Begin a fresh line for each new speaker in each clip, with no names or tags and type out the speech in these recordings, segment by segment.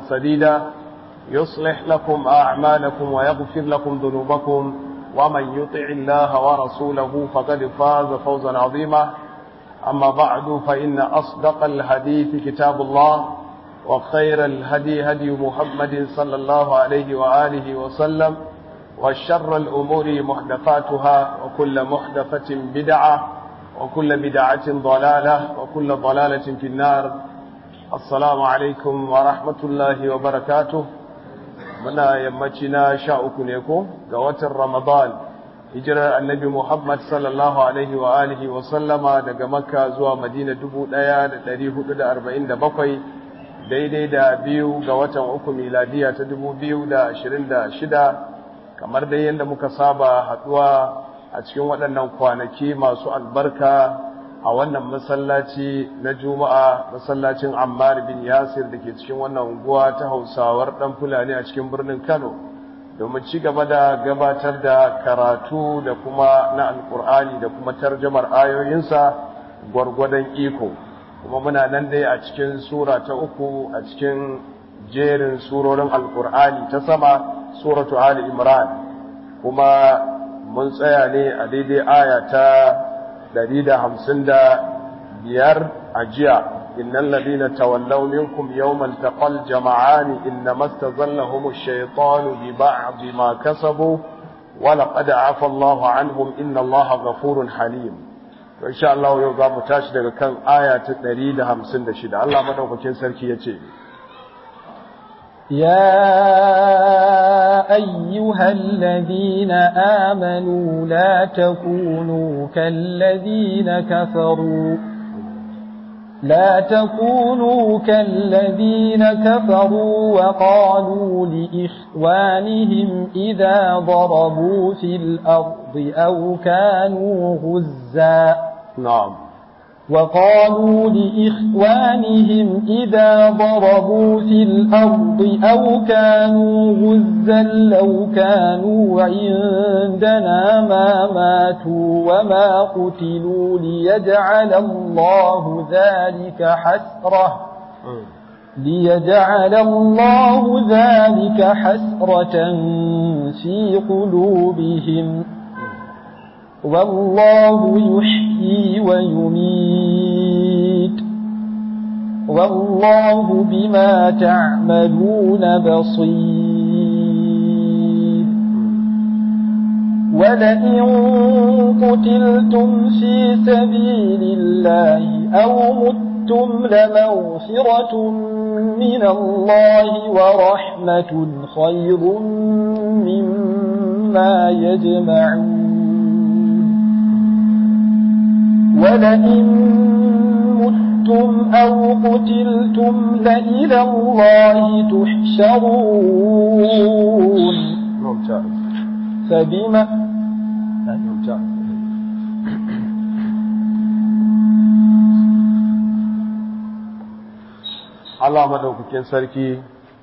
سديدا يصلح لكم أعمالكم ويغفر لكم ذنوبكم ومن يطع الله ورسوله فقد فاز فوزا عظيما أما بعد فإن أصدق الحديث كتاب الله وخير الهدي هدي محمد صلى الله عليه وآله وسلم وشر الأمور محدثاتها وكل محدثة بدعة وكل بدعة ضلالة وكل ضلالة في النار السلام عليكم ورحمة الله وبركاته muna yammaci na sha uku ne ko ga watan ramadan hijirar annabi muhammad sallallahu alaihi wa alihi wa sallama daga makka zuwa madina dubu ɗaya da ɗari hudu da arba'in da bakwai daidai da biyu ga watan uku miladiya ta dubu biyu da ashirin da shida kamar dai yadda muka saba haɗuwa a cikin waɗannan kwanaki masu albarka a wannan masallaci na juma'a masallacin ammar bin yasir da ke cikin wannan unguwa ta hausawar ɗan fulani a cikin birnin kano domin ci gaba da gabatar da karatu da kuma na alkur'ani da kuma tarjamar ayoyinsa gwargwadon iko kuma muna nan dai a cikin sura ta uku a cikin jerin surorin alkur'ani ta sama suratu ali imran kuma mun tsaya ne a daidai aya ta biyar a jiya innal ladina tawallaw minkum yawmal taqal jama'an innama istazallahum ash-shaytanu bi ba'd ma kasabu wa laqad 'afa Allahu 'anhum inna Allaha ghafurun halim to insha Allah yau za mu tashi daga kan aya ta 156 Allah madaukakin sarki yace
يا أيها الذين آمنوا لا تكونوا كالذين كفروا لا تكونوا كالذين كفروا وقالوا لإخوانهم إذا ضربوا في الأرض أو كانوا غزا
نعم
وقالوا لإخوانهم إذا ضربوا في الأرض أو كانوا غزا لو كانوا عندنا ما ماتوا وما قتلوا ليجعل الله ذلك حسرة ليجعل الله ذلك حسرة في قلوبهم والله يحيي ويميت والله بما تعملون بصير ولئن قتلتم في سبيل الله أو متم لمغفرة من الله ورحمة خير مما يجمعون ولئن متم أو قتلتم لإلى الله تحشرون
ممتاز
فبما
ممتاز Allah madaukakin sarki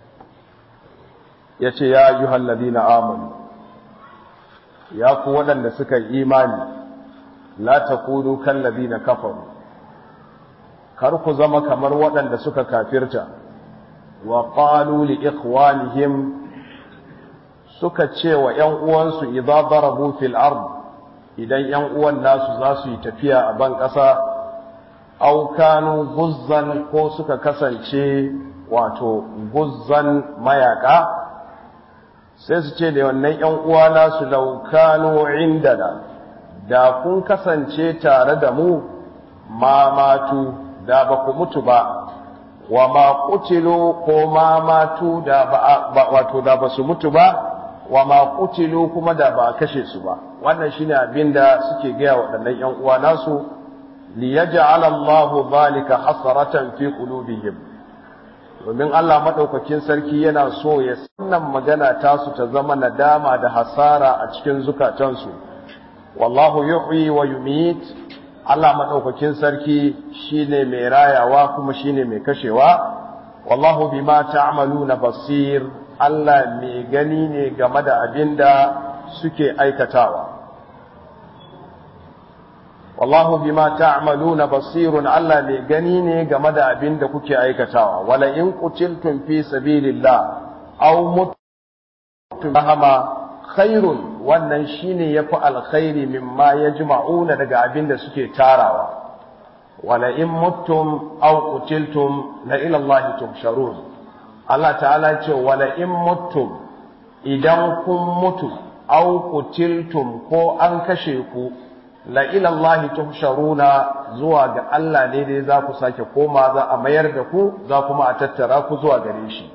ya ce ya yi halladina amanu ya ku waɗanda suka yi imani la takunu kallazina kafaru kar ku zama kamar waɗanda suka kafirta wa qalu li ikhwanihim suka ce wa ƴan uwansu idza darabu fil ard idan ƴan uwan nasu za su yi tafiya a ban ƙasa aw kanu guzzan ko suka kasance wato guzzan mayaka sai su ce da wannan ƴan uwa nasu law kanu indana da kun kasance tare da mu ma matu da ba ku mutu ba wa ma kutilu ko ma matu da ba wato da ba su mutu ba wa ma kutilu kuma da ba kashe su ba wannan shine abin da suke gaya waɗannan ƴan uwa nasu li yaj'ala Allahu zalika hasratan fi qulubihim domin Allah madaukakin sarki yana so ya sannan magana tasu ta zama nadama da hasara a cikin zukatansu wallahu yuhyi wa yumit Allah madaukakin sarki shine mai rayawa kuma shine mai kashewa wallahu bima ta'maluna basir Allah mai gani ne game da abinda suke aikatawa wallahu bima ta'maluna basirun Allah ne gani ne game da abin da kuke aikatawa wala in qutiltum fi sabilillah aw mutum hama khairun wannan shine yafi alkhairi mimma yajma'una daga abin da suke tarawa wala in muttum aw qutiltum la ila Allah tuhsharun Allah ta'ala ce wala in muttum idan kun mutu aw qutiltum ko an kashe ku la ila Allah tuhsharuna zuwa ga Allah ne dai za ku sake koma za a mayar da ku za kuma a tattara ku zuwa gare shi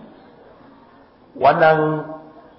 wannan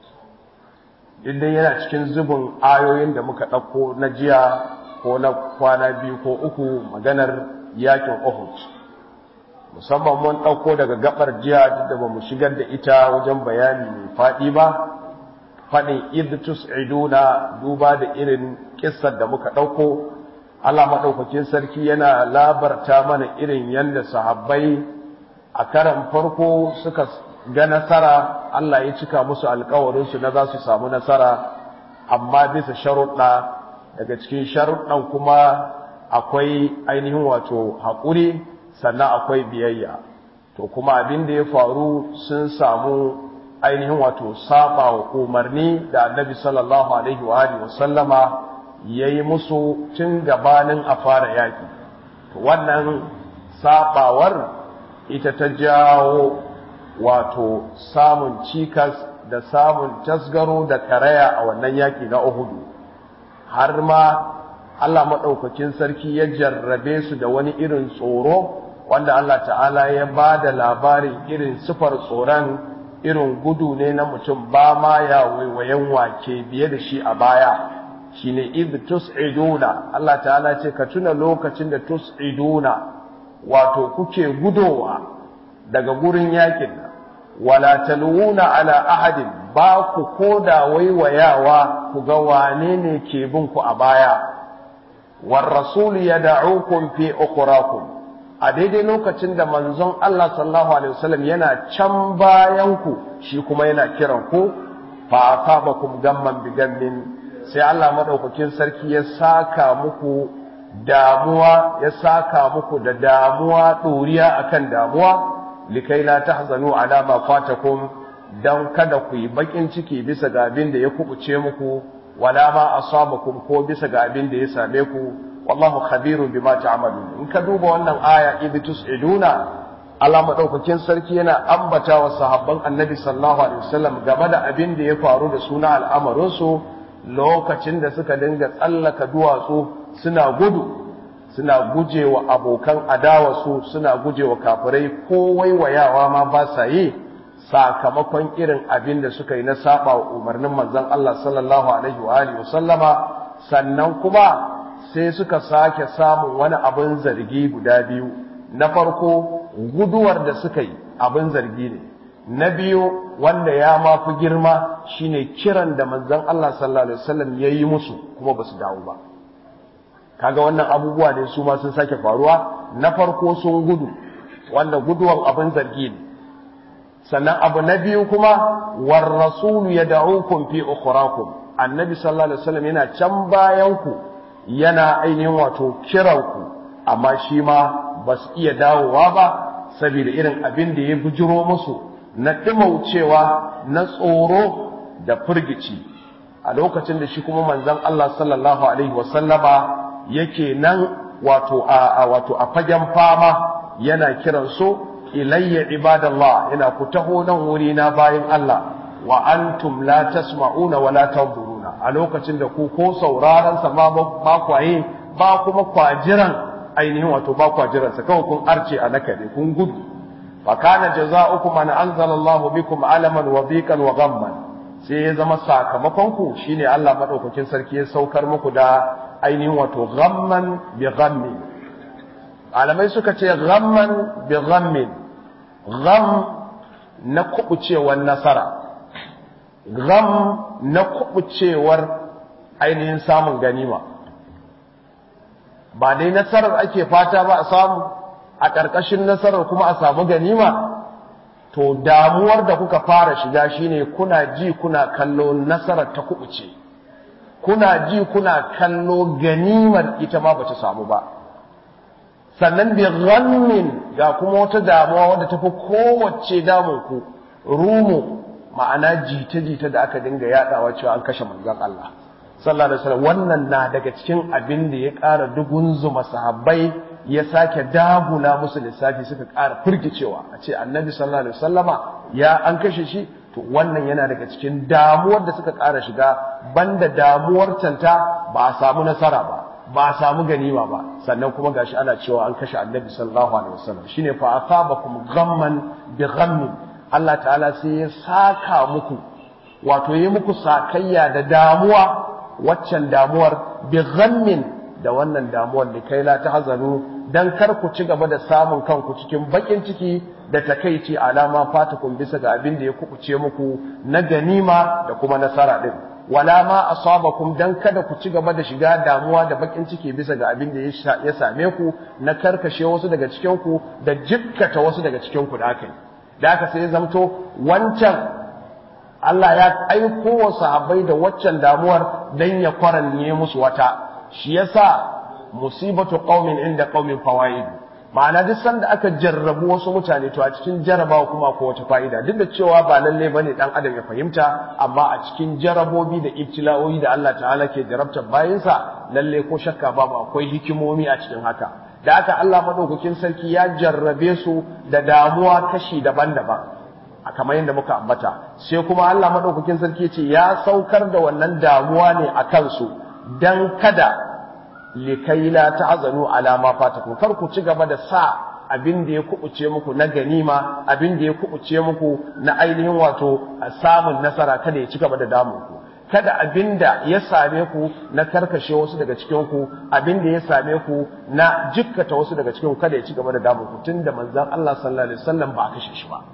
idan yana cikin zubin ayoyin da muka ɗauko na jiya ko na kwana biyu ko uku maganar yakin Uhud musamman mun ɗauko daga gabar jiya duk da ba mu shigar da ita wajen bayani mai faɗi ba faɗin idh tus'iduna duba da irin kissar da muka ɗauko Allah maɗaukakin sarki yana labarta mana irin yadda sahabbai a karan farko suka ga nasara Allah ya cika musu alkawarinsu na za su samu nasara amma bisa sharuɗa daga cikin sharuɗan kuma akwai ainihin wato haƙuri sannan akwai biyayya to kuma abin da ya faru sun samu ainihin wato saba wa umarni da annabi sallallahu alaihi wa alihi wasallama yayi musu tun gabanin a fara yaki to wannan sabawar ita ta jawo wato samun cikas da samun tasgaro da karaya a wannan yaki na Uhudu har ma Allah maɗaukakin sarki ya jarrabe su da wani irin tsoro wanda Allah ta'ala ya ba da labarin irin sifar tsoron irin gudu ne na mutum ba ma ya waiwayen wake biye da shi a baya shine id tus'iduna Allah ta'ala ce ka tuna lokacin da tus'iduna wato kuke gudowa daga gurin yakin wala talwuna ala ahadin ba ku koda waiwayawa ku ga wane ne ke bin ku a baya war rasul yad'ukum fi ukhrakum a daidai lokacin da manzon Allah sallallahu alaihi wasallam yana can bayan ku shi kuma yana kiran ku fa asabakum gamman bi gammin sai Allah madaukakin sarki ya saka muku damuwa ya saka muku da damuwa doriya akan damuwa likai la tahzanu ala ma fatakum dan kada ku yi bakin ciki bisa ga abin da ya kubuce muku wala ma asabakum ko bisa ga abin da ya same ku wallahu khabirun bima ta'malun in ka duba wannan aya idh tus'iduna Allah madaukakin sarki yana ambata wa sahabban Annabi sallallahu alaihi wasallam game da abin da ya faru da suna al'amarin su lokacin da suka dinga tsallaka duwatsu suna gudu suna gujewa abokan adawarsu suna gujewa kafirai ko waiwayawa ma ba sa yi sakamakon irin abin da suka yi na saba wa umarnin manzon Allah sallallahu alaihi wa alihi wasallama sannan kuma sai suka sake samun wani abin zargi guda biyu na farko guduwar da suka yi abin zargi ne na biyu wanda ya mafi girma shine kiran da manzon Allah sallallahu alaihi wasallam ya yi musu kuma ba su dawo ba kaga wannan abubuwa ne su ma sun sake faruwa na farko sun gudu wanda guduwan abin zargi ne sannan abu na biyu kuma war rasulu yad'ukum fi ukhrakum annabi sallallahu alaihi wasallam yana can bayan ku yana ainihin wato kiran ku amma shi ma ba su iya dawowa ba saboda irin abin da ya bujiro musu na dimaucewa na tsoro da firgici a lokacin da shi kuma manzon Allah sallallahu alaihi wasallama yake nan wato a wato a fagen fama yana kiran su ilayya ibadallah yana ku taho nan wuri na bayin Allah wa antum la tasma'una wa la tanzuruna a lokacin da ku ko sauraron sa ma ba kwaye ba kuma kwajiran ainihin wato ba kwajiran sa kawai kun arce a nakare kun gudu fa kana jazaa'ukum an anzala Allahu bikum alaman wa dhiqan wa ghamman sai ya zama sakamakon ku shine Allah madaukakin sarki ya saukar muku da ainihin wato ghamman bi ghammin alamai suka ce ghamman bi ghammin gham na kubucewar nasara gham na kubucewar ainihin samun ganima ba dai nasarar ake fata ba a samu a ƙarƙashin nasarar kuma a samu ganima to damuwar da kuka fara shiga shine kuna ji kuna kallo nasarar ta kubuce kuna ji kuna kallo ganimar ita ma bata samu ba sannan bi ghammin ga kuma wata damuwa wadda tafi kowace damun ku rumu ma'ana jita-jita da aka dinga yadawa cewa an kashe manzon Allah sallallahu alaihi wasallam wannan na daga cikin abin da ya ƙara dugun zuma sahabbai ya sake dagula musu lissafi suka ƙara firgicewa a ce annabi sallallahu alaihi wasallama ya an kashe shi to wannan yana daga cikin damuwar da suka ƙara shiga banda damuwar canta ba a samu nasara ba ba a samu ganima ba sannan kuma gashi ana cewa an kashe annabi sallallahu alaihi wasallam shine fa asabakum ghamman bi ghammin Allah ta'ala sai ya saka muku wato yi muku sakayya da damuwa waccan damuwar bi ghammin da wannan damuwar da kai la tahzanu dan kar ku ci gaba da samun kanku cikin bakin ciki da takeici alama fatakun bisa ga abin da ya kubuce muku na ganima da kuma nasara din wala ma asabakum dan kada ku ci gaba da shiga damuwa da bakin ciki bisa ga abin da ya same ku na karkashe wasu daga cikin ku da jikkata wasu daga cikin ku da aka yi da aka sai zamto wancan Allah ya aiko wa sahabbai da waccan damuwar dan ya kwaranye musu wata shi yasa musibatu qaumin inda qaumin fawaid ma'ana duk sanda aka jarrabu wasu mutane to a cikin jarabawa kuma ko wata fa'ida duk da cewa ba lalle bane dan adam ya fahimta amma a cikin jarabobi da ibtila'o'i da Allah ta'ala ke jarabtar bayinsa lalle ko shakka babu akwai hikimomi a cikin haka da aka Allah madaukakin sarki ya jarrabe su da damuwa kashi daban-daban a kamar yadda muka ambata sai kuma Allah madaukakin sarki ce ya saukar da wannan damuwa ne a kansu dan kada likai la ta'zanu ala ma fatakum kar ku ci gaba da sa abin da ya kubuce muku na ganima abin da ya kubuce muku na ainihin wato samun nasara kada ya ci gaba da damun ku kada abin da ya same ku na karkashe wasu daga cikin ku abin da ya same ku na jikkata wasu daga cikin ku kada ya ci gaba da damun ku tunda manzon Allah sallallahu alaihi wasallam ba a kashe shi ba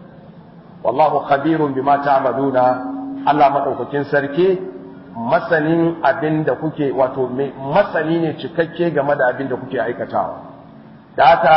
wallahu khabirun bima ta'maluna Allah madaukakin sarki masanin abin da kuke wato masani ne cikakke game da abin da kuke aikatawa da haka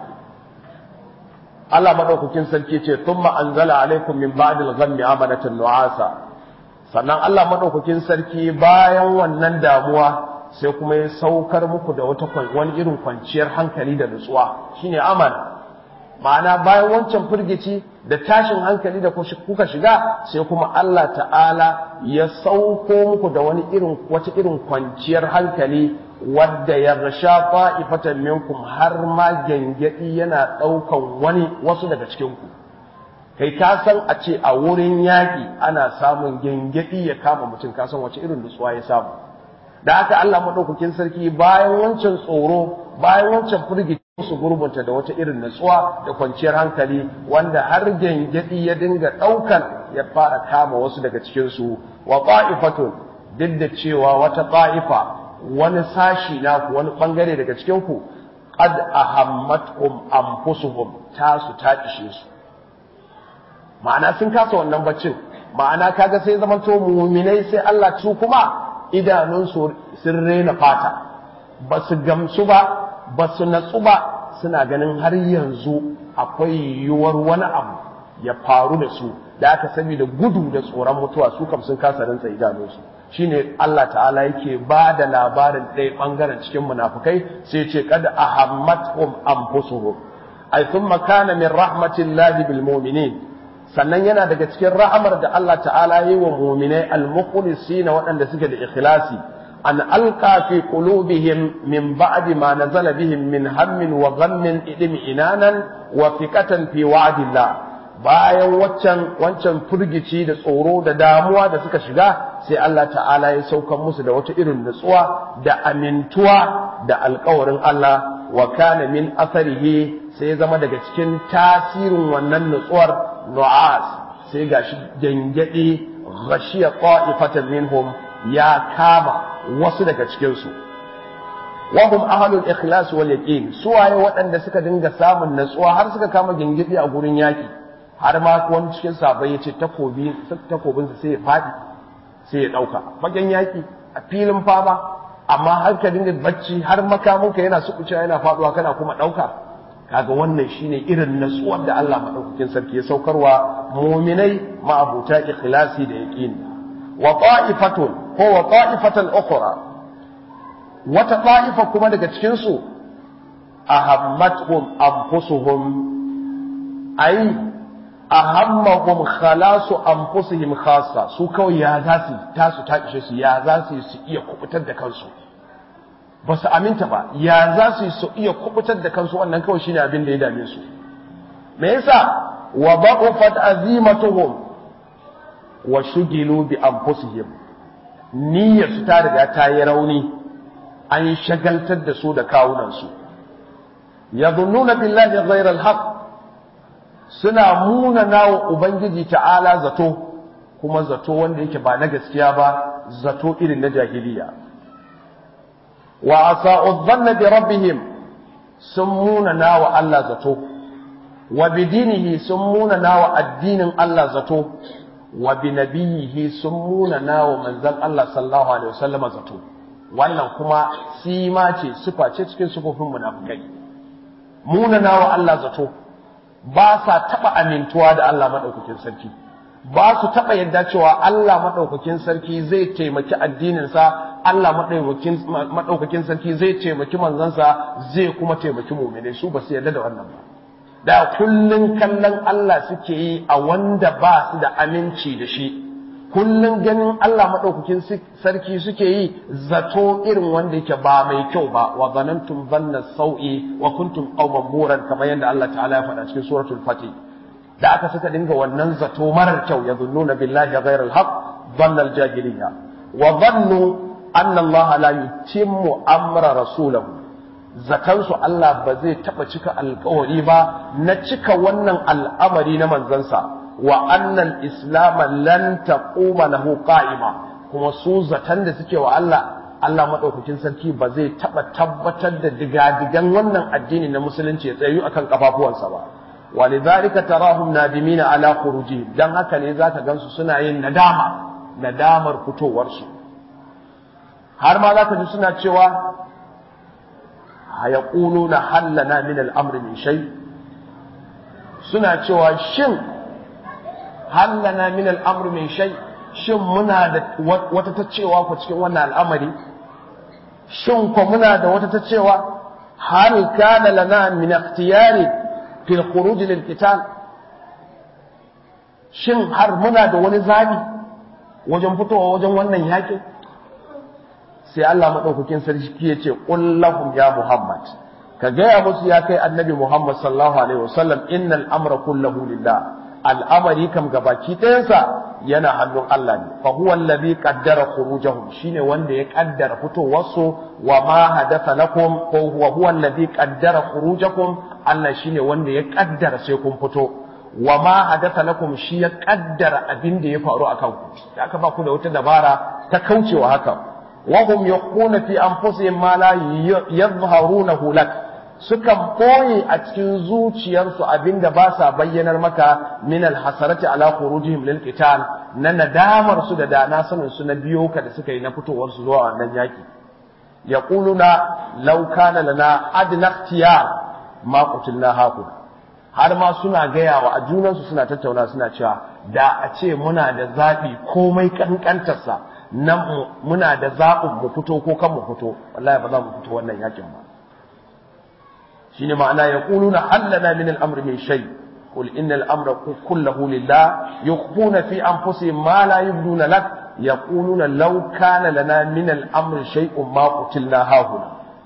Allah madaukakin sarki ce thumma anzala alaikum min ba'dil ghammi amanatan nu'asa sannan Allah madaukakin sarki bayan wannan damuwa sai kuma ya saukar muku da wata wani irin kwanciyar hankali da nutsuwa shine amana ma'ana bayan wancan firgici da tashin hankali da kuka shiga sai kuma Allah ta'ala ya sauko muku da wani irin wata irin kwanciyar hankali wadda ya rasha fa'ifatan minkum har ma gangadi yana ɗaukan wani wasu daga cikin ku kai ka san a ce a wurin yaƙi ana samun gangadi ya kama mutum ka san wace irin nutsuwa ya samu da haka Allah madaukakin sarki bayan wancan tsoro bayan wancan firgici su gurbunta da wata irin natsuwa da kwanciyar hankali wanda har gengedi ya dinga ɗaukan ya fara kama wasu daga cikinsu wa ta'ifatun duk da cewa wata ta'ifa wani sashi naku wani bangare daga cikinku qad ahammatkum anfusuhum tasu ta kishe su ma'ana sun kasa wannan baccin ma'ana kaga sai zaman to mu'minai sai Allah su kuma idanunsu sun rena fata ba su gamsu ba ba su natsu ba suna ganin har yanzu akwai yiwuwar wani abu ya faru da su da aka sani da gudu da tsoron mutuwa su kam sun kasa rantsa idanunsu shine Allah ta'ala yake ba da labarin ɗaya ɓangaren cikin munafukai sai ce kada ahammatuhum anfusuhum ay thumma kana min rahmatillahi bil mu'minin sannan yana daga cikin ra'amar da Allah ta'ala yi wa mu'minai al-mukhlisina waɗanda suke da ikhlasi أن ألقى في قلوبهم من بعد ما نزل بهم من هم وغم إدمئنانا وثقة في وعد الله bayan waccan wancan firgici da tsoro da damuwa da suka shiga sai Allah ta'ala ya sauka musu da wata irin nutsuwa da amintuwa da alkawarin Allah wa kana min asarihi sai ya zama daga cikin tasirin wannan nutsuwar nu'as sai gashi gangade ghashiya qa'ifatan minhum ya kama wasu daga cikinsu wahum ahlul ikhlas wal yaqin su waye waɗanda suka dinga samun natsuwa har suka kama gingidi a gurin yaki har ma wani cikin sabai yace takobi takobin sa sai ya fadi sai ya dauka fagen yaki a filin fama amma har ka dinga bacci har makamunka yana sukucewa yana faduwa kana kuma dauka kaga wannan shine irin natsuwar da Allah madaukakin sarki ya saukarwa mu'minai ma'abuta ikhlasi da yaqini wa ta'ifatun ko wa ta'ifatan ukhra wata ta'ifa kuma daga cikin su ahammatuhum anfusuhum ai ahammahum khalasu anfusihim khassa su kawai ya za su tasu ta ishe su ya za su su iya kubutar da kansu ba su aminta ba ya za su su iya kubutar da kansu wannan kawai shine abin da ya dame su me yasa wa baqafat azimatuhum wa shugilu bi anfusihim niyyar su ta riga ta yi rauni an shagaltar da su da kawunan su yadhunnuna billahi ghayra al-haqq suna munana wa ubangiji ta'ala zato kuma zato wanda yake ba na gaskiya ba zato irin na jahiliya wa asa'u dhanna bi rabbihim sun munana wa Allah zato wa bi dinihi sun munana wa addinin Allah zato wa bi nabiyihi sun munana wa manzon Allah sallallahu alaihi wasallam zato wannan kuma sima ce sifa ce cikin sifofin munafikai munana wa Allah zato ba sa taɓa amintuwa da Allah maɗaukakin sarki ba su taɓa yadda cewa Allah maɗaukakin sarki zai taimaki addininsa Allah maɗaukakin sarki zai taimaki manzansa zai kuma taimaki muminai su ba su yarda da wannan ba da kullun kallon Allah suke yi a wanda ba su da aminci da shi kullun ganin Allah maɗaukakin sarki suke yi zato irin wanda yake ba mai kyau ba wa zanantum zanna sau'i wa kuntum qauman buran kamar yadda Allah ta'ala ya faɗa cikin suratul fatih da aka suka dinga wannan zato marar kyau ya zunnuna billahi ghayra al-haq dhanna al-jahiliyya wa dhannu anna Allah la yutimmu amra rasulahu zakansu Allah ba zai taba cika alkawari ba na cika wannan al'amari na manzansa wa annal islam lan taquma lahu qa'ima kuma su zatan da suke wa Allah Allah madaukakin sarki ba zai taba tabbatar da digadigan wannan addini na musulunci ya tsayu akan kafafuwansa ba walidhalika tarahum nadimina ala khuruji dan haka ne zaka gansu suna yin nadama nadamar fitowar su har ma zaka ji suna cewa hayaquluna hallana min al-amri min shay suna cewa shin hallana min al'amru min shay shin muna da wata ta cewa ku cikin wannan al'amari shin ko muna da wata ta cewa hal kana lana min ikhtiyari fil khuruj lil qital shin har muna da wani zabi wajen fitowa wajen wannan yakin sai Allah madaukakin sarki ya ce qul lahum ya muhammad ka gaya musu ya kai annabi muhammad sallallahu alaihi wasallam innal amra kullahu lillah al'amari kam gabaki ɗayansa yana hannun Allah ne fa huwa allazi qaddara khurujahum shine wanda ya kaddara fitowarsu wa ma hadatha lakum ko huwa huwa allazi qaddara khurujakum Allah shine wanda ya kaddara sai kun fito wa ma hadatha lakum shi ya kaddara abin da ya faru akan ku da aka ba ku da wata dabara ta kaucewa haka wa hum yaquna fi anfusihim ma la yadhharunahu lak sukan ɓoye a cikin zuciyarsu abinda ba sa bayyanar maka min alhasarati ala khurujihim lil qital na nadamar su da dana sanin su na biyo ka da suka yi na fitowar su zuwa wannan yaki yaquluna law kana lana adna ikhtiyar ma qutilna haku har ma suna gaya wa a junansu suna tattauna suna cewa da a ce muna da zaɓi komai kankantarsa nan muna da zaɓin mu fito ko kan mu fito wallahi ba za mu fito wannan yakin ba shine ma'ana yaquluna hallana min al-amri min shay qul inna al-amra kulluhu lillah yukhfuna fi anfusihim ma la yubduna lak yaquluna law kana lana min al-amri shay'un ma qutilna hahuna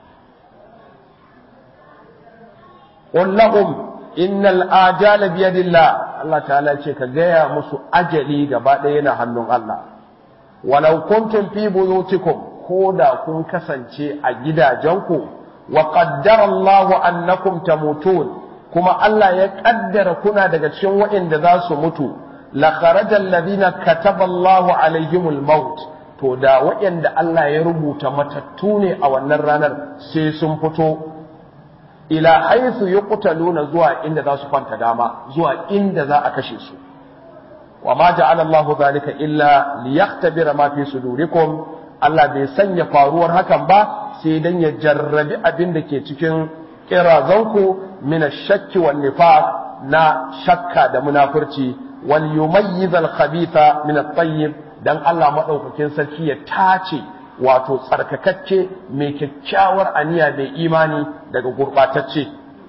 qul lahum innal ajala bi yadillah Allah ta'ala ce ka gaya musu ajali gaba ɗaya yana hannun Allah walau kuntum fi buyutikum ko da kun kasance a gidajenku wa qaddara Allah annakum tamutun kuma Allah ya kaddara kuna daga cikin waɗanda za su mutu la kharaja alladhina kataba Allah alaihimul maut to da waɗanda Allah ya rubuta matattu ne a wannan ranar sai sun fito ila haythu yuqtaluna zuwa inda za su kwanta dama zuwa inda za a kashe su wa ma ja'ala Allah dhalika illa liyaktabira ma fi sudurikum Allah bai sanya faruwar hakan ba sai dan ya jarrabi abin da ke cikin kirazanku min ash-shakki wan nifaq na shakka da munafurci wal yumayyiz al-khabitha min at-tayyib dan Allah madaukakin sarki ya tace wato tsarkakakke mai kyakkyawar aniya mai imani daga gurbatacce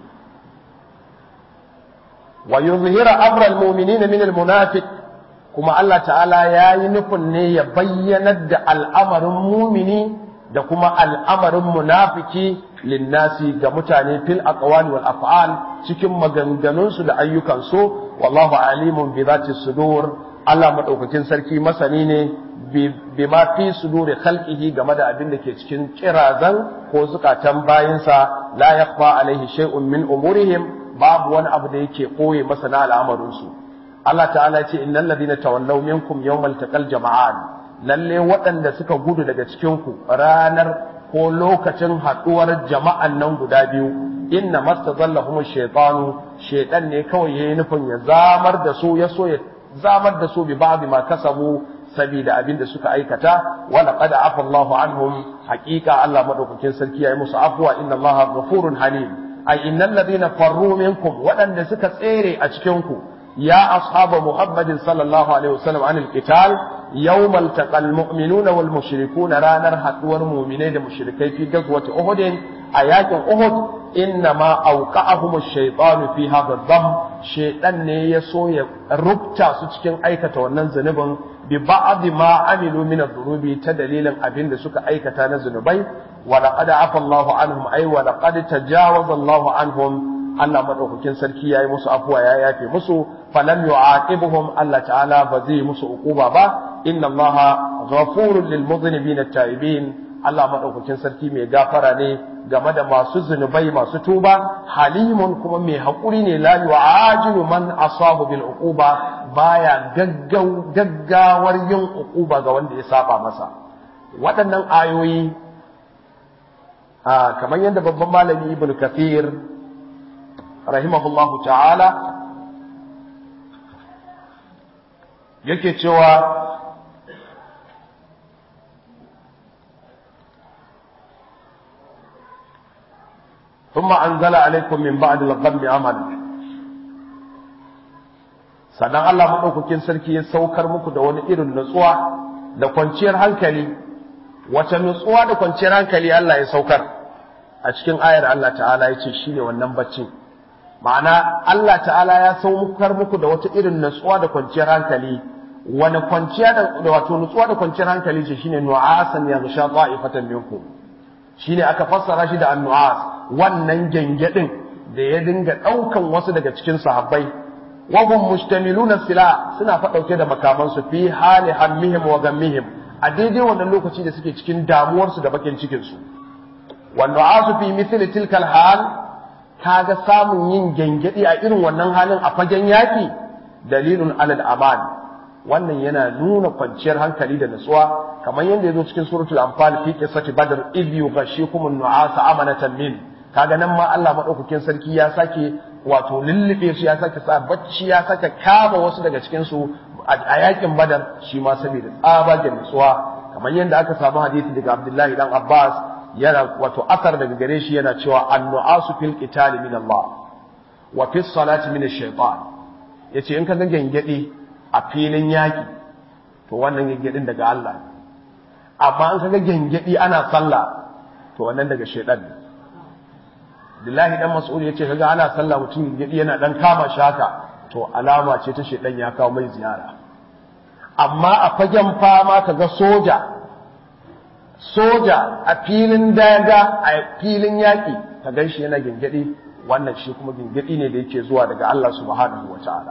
wa yuzhira amra almu'minina min almunafiq kuma Allah ta'ala yayi nufin ne ya bayyanar da al'amarin mumini da kuma al'amarin munafiki linnasi ga mutane fil aqwali wal af'al cikin maganganunsu da ayyukansu wallahu alimun bi zati sudur Allah madaukakin sarki masani ne bima fi suduri khalqihi game da abin da ke cikin kirazan ko zukatan bayinsa la yakhfa alaihi shay'un min umurihim babu wani abu da yake koye masa na al'amarinsu Allah ta'ala ce innal ladina tawallaw minkum yawmal taqal jama'an lalle waɗanda suka gudu daga cikin ku ranar ko lokacin haɗuwar jama'an nan guda biyu inna mastazallahum shaytanu shaytan ne kawai yayi nufin ya zamar da su ya so ya zamar da su bi ba'd ma kasabu sabida abin da suka aikata wa laqad afa Allahu anhum haqiqa Allah madaukakin sarki yayi musu afwa inna Allaha ghafurun halim ay innal ladina farru minkum waɗanda suka tsere a cikin ku ya ashaba muhammadin sallallahu alaihi wasallam anil qital يوم التقى المؤمنون والمشركون رانر حدور مؤمنين مشركي في غزوة أحد آيات أحد إنما أوقعهم الشيطان في هذا الضم شيطان يسو ربتا سكين أيكة وننزنب ببعض ما عملوا من الذنوب تدليلا أبين سك أيكة نزنبي ولقد عفى الله عنهم أي ولقد تجاوز الله عنهم Allah madaukakin sarki yayi musu afuwa ya yafe musu falam yu'aqibuhum Allah ta'ala ba zai musu ukuba ba inna Allaha ghafurun lil mudhnibin at-ta'ibin Allah madaukakin sarki mai gafara ne game da masu zunubai masu tuba halimun kuma mai hakuri ne la yu'ajilu man asabu bil uquba baya gaggau gaggawar yin uquba ga wanda ya saba masa waɗannan ayoyi kamar yadda babban malami ibn kathir rahimahullahu ta'ala yake cewa ثم أنزل عليكم من بعد الغم عملا sannan Allah maɗaukakin sarki ya saukar muku da wani irin nutsuwa da kwanciyar hankali wace nutsuwa da kwanciyar hankali Allah ya saukar a cikin ayar Allah ta'ala ya ce shi ne wannan bacci ma'ana Allah ta'ala ya saukar muku da wata irin nutsuwa da kwanciyar hankali wani kwanciya da wato nutsuwa da kwanciyar hankali ce shine nu'asan ya gisha ta'ifatan minkum shine aka fassara shi da annu'as wannan gengedin da ya dinga daukan wasu daga cikin sahabbai wa hum mustamiluna sila suna fa dauke da makaman su fi hali hammihim wa gammihim a daidai wannan lokaci da suke cikin damuwar su da bakin cikin su wa nu'asu fi mithli tilka hal kaga samun yin gengedi a irin wannan halin a fagen yaki dalilun alal aman wannan yana nuna kwanciyar hankali da nutsuwa kamar yadda yazo cikin suratul anfal fi qissati badr id yughashikum an-nu'asa amanatan min kaga nan ma Allah madaukakin sarki ya sake wato lullube su ya sake sa bacci ya sake kama wasu daga cikin su a yakin badar shi ma saboda tsabagen nutsuwa kamar yadda aka samu hadisi daga Abdullahi dan Abbas yana wato asar daga gare shi yana cewa an-nu'asu fil qitali min Allah wa fis salati min ash-shaytan yace in ka ga gangade a filin yaƙi to wannan gyangyaɗin daga Allah ne amma an kaga gyangyaɗi ana sallah to wannan daga shaidan ne Abdullahi dan Mas'ud yace kaga ana sallah mutum gyangyaɗi yana dan kama shaka to alama ce ta shaidan ya kawo mai ziyara amma a fagen fama kaga soja soja a filin daga a filin yaƙi ka gan shi yana gyangyaɗi wannan shi kuma gyangyaɗi ne da yake zuwa daga Allah subhanahu wa ta'ala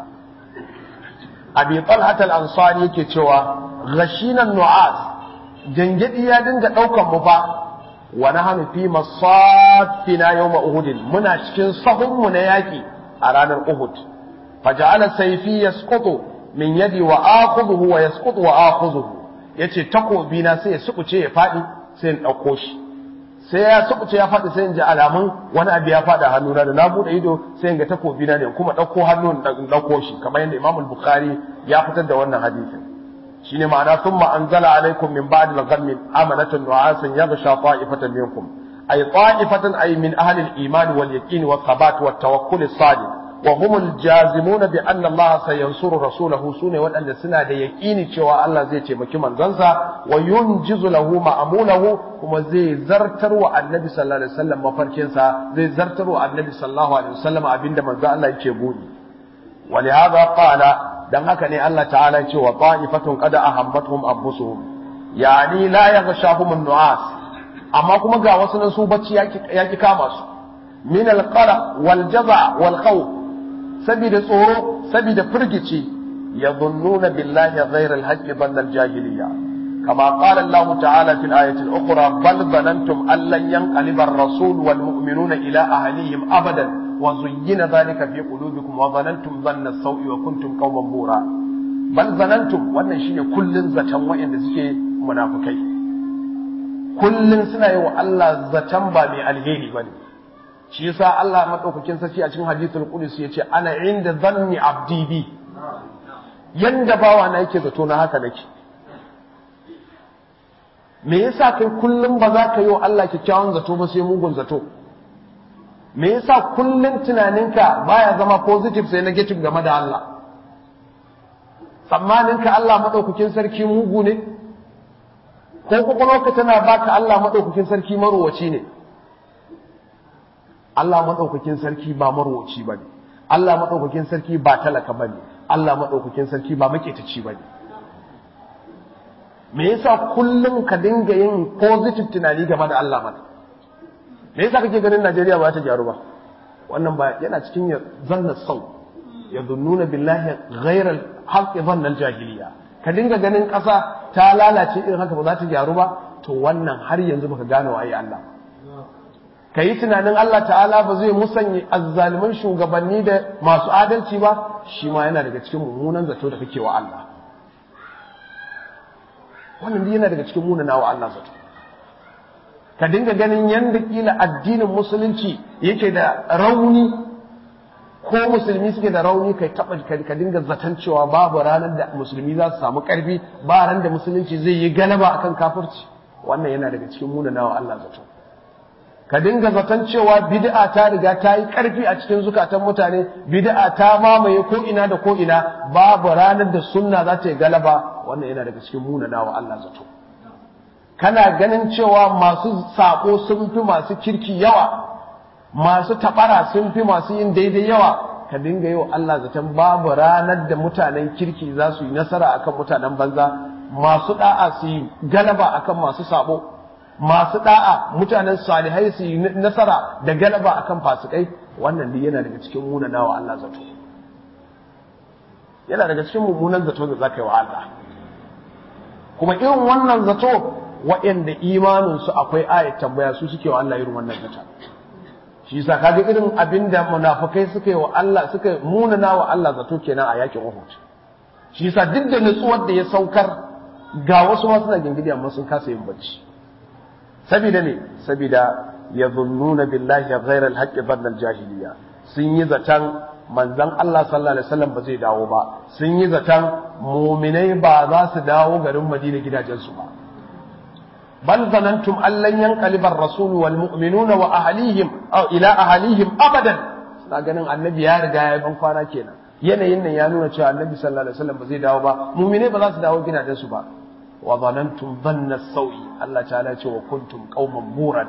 abi talhat al-ansari yake cewa ghashinan nu'as gangadi ya dinga daukan mu fa wa nahnu fi masafina yawm uhud muna cikin sahun mu na yaki a ranar uhud faja'ala sayfi yasqutu min yadi wa akhudhu wa yasqutu wa akhudhu yace takobi na sai ya sukuce ya fadi sai in dauko shi sai ya sukuce ya fadi sai in ji alamun wani abu ya fada hannuna da na bude ido sai in ga takobi na ne kuma dauko hannun in dauko shi kamar yadda Imam al-Bukhari ya fitar da wannan hadisin shine ma'ana thumma anzala alaikum min ba'di al-ghammi amanatan nu'asan yaghsha ta'ifatan minkum ay ta'ifatan ay min ahli al-iman wal yaqin wa thabat wa tawakkul as-sadiq wa humul jazimuna bi anna Allah sayansuru rasulahu sune waɗanda suna da yaƙini cewa Allah zai taimaki manzansa wa yunjizu lahu ma'amulahu kuma zai zartar wa annabi sallallahu alaihi wasallam mafarkinsa zai zartar wa annabi sallallahu alaihi wasallam abinda manzo Allah yake budi ولهذا قال dan haka ne Allah ta'ala ya ce wa ta'ifatun qad ahammatuhum anfusuhum yani la yaghshahum an-nu'as amma kuma ga wasu nan su bacci yaki kama su min al-qara wal jaza wal khawf sabida tsoro sabida firgici yadhunnuna billahi ghayra al-haqqi dhanna al-jahiliyya كما قال الله تعالى في الآية الأخرى بل ظننتم أن لن ينقلب الرسول والمؤمنون إلى أهليهم أبدا وزين ذلك في قلوبكم وظننتم ظن السوء وكنتم قوما بورا بل ظننتم wannan shine kullun zaton wa'anda suke munafikai kullun suna yi wa Allah zaton ba mai alheri bane shi yasa Allah madaukakin sarki a cikin hadithul qudsi yace ana inda dhanni abdi bi yanda bawa na yake zato na haka nake me yasa kai kullum ba za ka yi wa Allah kyakkyawan zato ba sai mugun zato me yasa kullum tunaninka baya zama positive sai negative game da Allah tsammaninka Allah madaukakin sarki mugu ne ko kwakwalwarka tana baka Allah madaukakin sarki marowaci ne Allah madaukakin sarki ba marowaci ba ne Allah madaukakin sarki ba talaka ba ne Allah madaukakin sarki ba maketaci ba ne me yasa kullum ka dinga yin positive tunani game da Allah mana me yasa kake ganin Najeriya ba ta gyaru ba wannan ba yana cikin ya zanna sau ya zunnuna billahi ghairal haqqi zanna jahiliya ka dinga ganin ƙasa ta lalace irin haka ba za ta gyaru ba to wannan har yanzu baka gane waye Allah ka yi tunanin Allah ta'ala ba zai musanya azzaliman shugabanni da masu adalci ba shi ma yana daga cikin mummunan zato da kake wa Allah wannan yana daga cikin munana wa Allah zato ka dinga ganin yanda kila addinin musulunci yake da rauni ko musulmi suke da rauni kai taba ka dinga zaton cewa babu ranar da musulmi za su samu karfi ba ran da musulunci zai yi galaba akan kafirci wannan yana daga cikin munana wa Allah zato ka dinga zaton cewa bid'a ta riga ta yi karfi a cikin zukatan mutane bid'a ta mamaye ko ina da ko ina babu ranar da sunna za ta yi galaba wannan yana daga cikin munana wa Allah zato kana ganin cewa masu sako sun fi masu kirki yawa masu tabara sun fi masu yin daidai yawa ka dinga yi wa Allah zaton babu ranar da mutanen kirki za su yi nasara akan mutanen banza masu da'a su yi galaba akan masu sabo masu da'a mutanen salihai su yi nasara da galaba akan fasikai wannan duk yana daga cikin munana wa Allah zato yana daga cikin mummunan zato da zaka yi wa Allah kuma irin wannan zato waɗanda imaninsu akwai ayat tambaya su suke wa Allah irin wannan zata shi yasa kaga irin abinda munafikai suka yi wa Allah suka munana wa Allah zato kenan a yakin Uhud shi yasa duk da nutsuwar da ya saukar ga wasu ma suna gingidi amma sun kasa yin bacci saboda ne saboda yadhunnuna billahi ghayra al-haqqi dhanna al-jahiliya sun yi zatan manzon Allah sallallahu alaihi wasallam ba zai dawo ba sun yi zatan mu'minai ba za su dawo garin Madina gidajensu ba bal zanantum an lan yanqaliba ar-rasul wal mu'minuna wa ahlihim aw ila ahlihim abadan suna ganin annabi ya riga ya ban kwana kenan yanayin nan ya nuna cewa annabi sallallahu alaihi wasallam ba zai dawo ba mu'minai ba za su dawo gidajensu ba wa zanantum dhanna sawi Allah ta'ala ya ce wa kuntum qauman buran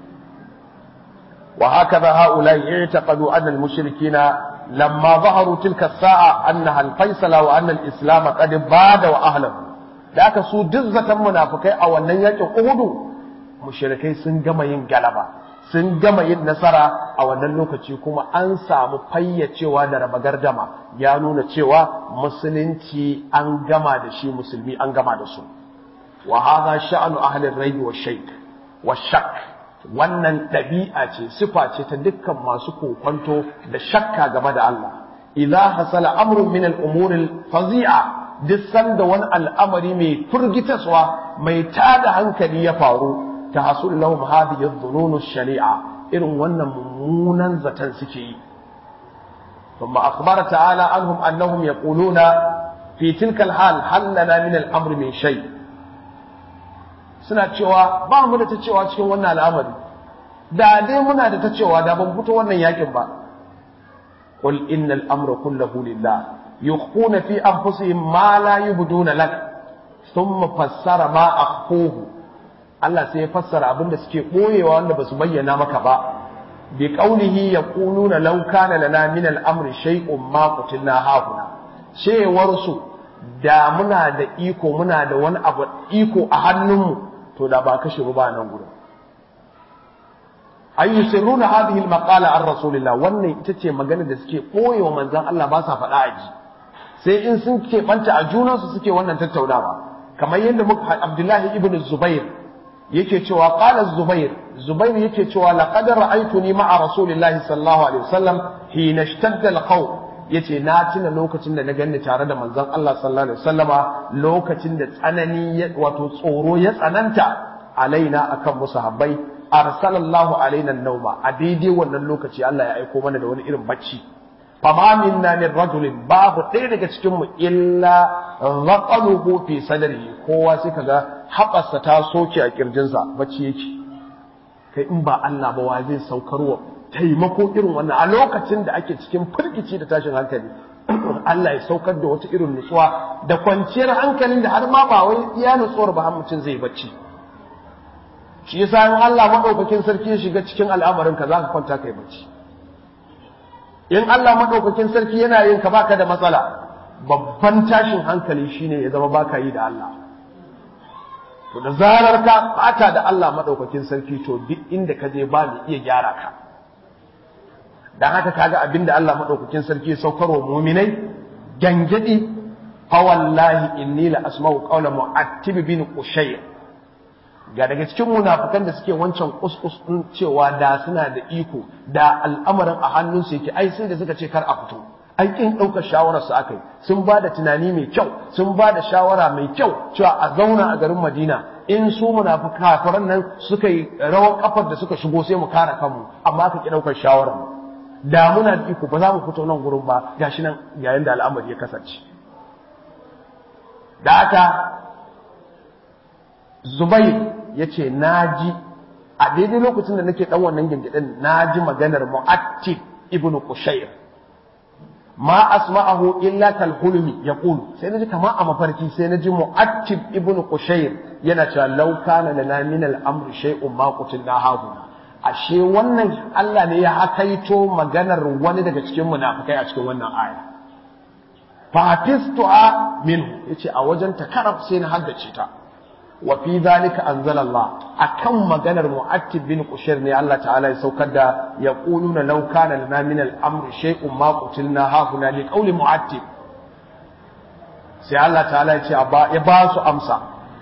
وهكذا هؤلاء اعتقدوا أن المشركين لما ظهروا تلك الساعة أنها الفيصل وأن الإسلام قد باد وأهله ذاك سو دزة منافقين أو أن يكن أهدوا مشركين سنجم ينقلبا sun gama yin nasara a wannan lokaci kuma an samu fayyacewa da raba gardama ya nuna cewa musulunci an gama da shi musulmi an gama da su wa hadha sha'anu ahli ar-rayb wa shayk wa shakk wannan ɗabi'a ce sifa ce ta dukkan masu kokwanto da shakka game da Allah idza hasala amrun min al-umur al-fazi'a duk sanda wani al'amari mai furgitaswa mai tada hankali ya faru ta hasul lahum hadhihi adh-dhunun sharia irin wannan mummunan zaton suke yi ثم أخبر تعالى عنهم أنهم يقولون في تلك الحال هل لنا من الأمر من شيء suna cewa ba mu da ta cewa cikin wannan al'amari da dai muna da ta cewa da ban fito wannan yakin ba qul innal amra kulluhu lillah yukhfuna fi anfusihim ma la yubduna lak thumma fassara ma akhfuhu Allah sai ya fassara abin da suke boyewa wanda basu bayyana maka ba bi qawlihi yaquluna law kana lana min al-amri shay'un ma qutilna hahuna cewar su da muna da iko muna da wani abu iko a hannunmu to da ba kashe ba nan gurin ay yusirruna hadhihi al-maqala an rasulillah wannan ita ce magana da suke boyewa manzon Allah ba sa faɗa aji sai in sun ke banta a junansu suke wannan tattaunawa kamar yadda muka Abdullahi ibn Zubair yake cewa qala Zubair Zubair yake cewa laqad ra'aytuni ma'a rasulillahi sallallahu alaihi wasallam hina ishtadda al-qaw yace na tuna lokacin da na ganni tare da manzon Allah sallallahu alaihi wasallama lokacin da tsanani wato tsoro ya tsananta alaina akan musahabbai arsalallahu alaina nauma a daidai wannan lokaci Allah ya aiko mana da wani irin bacci fama minna min rajulin babu ɗaya daga cikin mu illa raqaluhu fi sadrihi kowa sai kaga haɓarsa ta soke a kirjinsa bacci yake kai in ba Allah ba wa zai saukarwa taimako irin wannan a lokacin da ake cikin firgici da tashin hankali Allah ya saukar da wata irin nutsuwa da kwanciyar hankalin da har ma ba wai iya nutsuwar ba har mutum zai bacci shi yasa in Allah madaukakin sarki ya shiga cikin al'amarin ka zaka kwanta kai bacci in Allah madaukakin sarki yana yin ka baka da matsala babban tashin hankali shine ya zama baka yi da Allah to da zarar ka bata da Allah madaukakin sarki to duk inda ka je ba ni iya gyara ka dan haka kaga abinda Allah madaukakin sarki ya saukarwa mu'minai gangadi fa wallahi inni la asma'u qawla mu'attib bin qushayr ga daga cikin munafikan da suke wancan kuskus din cewa da suna da iko da al'amarin a hannunsu yake ai sai da suka ce kar a fito ai kin ɗaukar shawarar su akai sun ba da tunani mai kyau sun ba da shawara mai kyau cewa a zauna a garin Madina in su munafika kafiran nan suka yi rawar kafar da suka shigo sai mu kare kanmu amma ka ki ɗaukar shawarar da muna da iko ba za mu fito nan gurin ba gashi nan yayin da al'amari ya kasance da haka Zubair ya ce na ji a daidai lokacin da nake ɗan wannan gingiɗin na ji maganar mu'attib ibn Qushayr ma asma'ahu illa kal hulmi yaqulu sai na ji kamar a mafarki sai na ji mu'attib ibn Qushayr yana cewa law kana lana min al-amri shay'un ma qutilna hahuna ashe wannan Allah ne ya hakaito maganar wani daga cikin munafikai a cikin wannan aya fafistu'a minhu yace a wajen takarab sai na haddace ta وفي ذلك أنزل الله أكم مجنر مؤكد بن قشير ني الله تعالى يسوكد يقولون لو كان لنا من الأمر شيء ما قتلنا هاهنا لقول مؤكد sai Allah ta'ala ya ce ya ba su amsa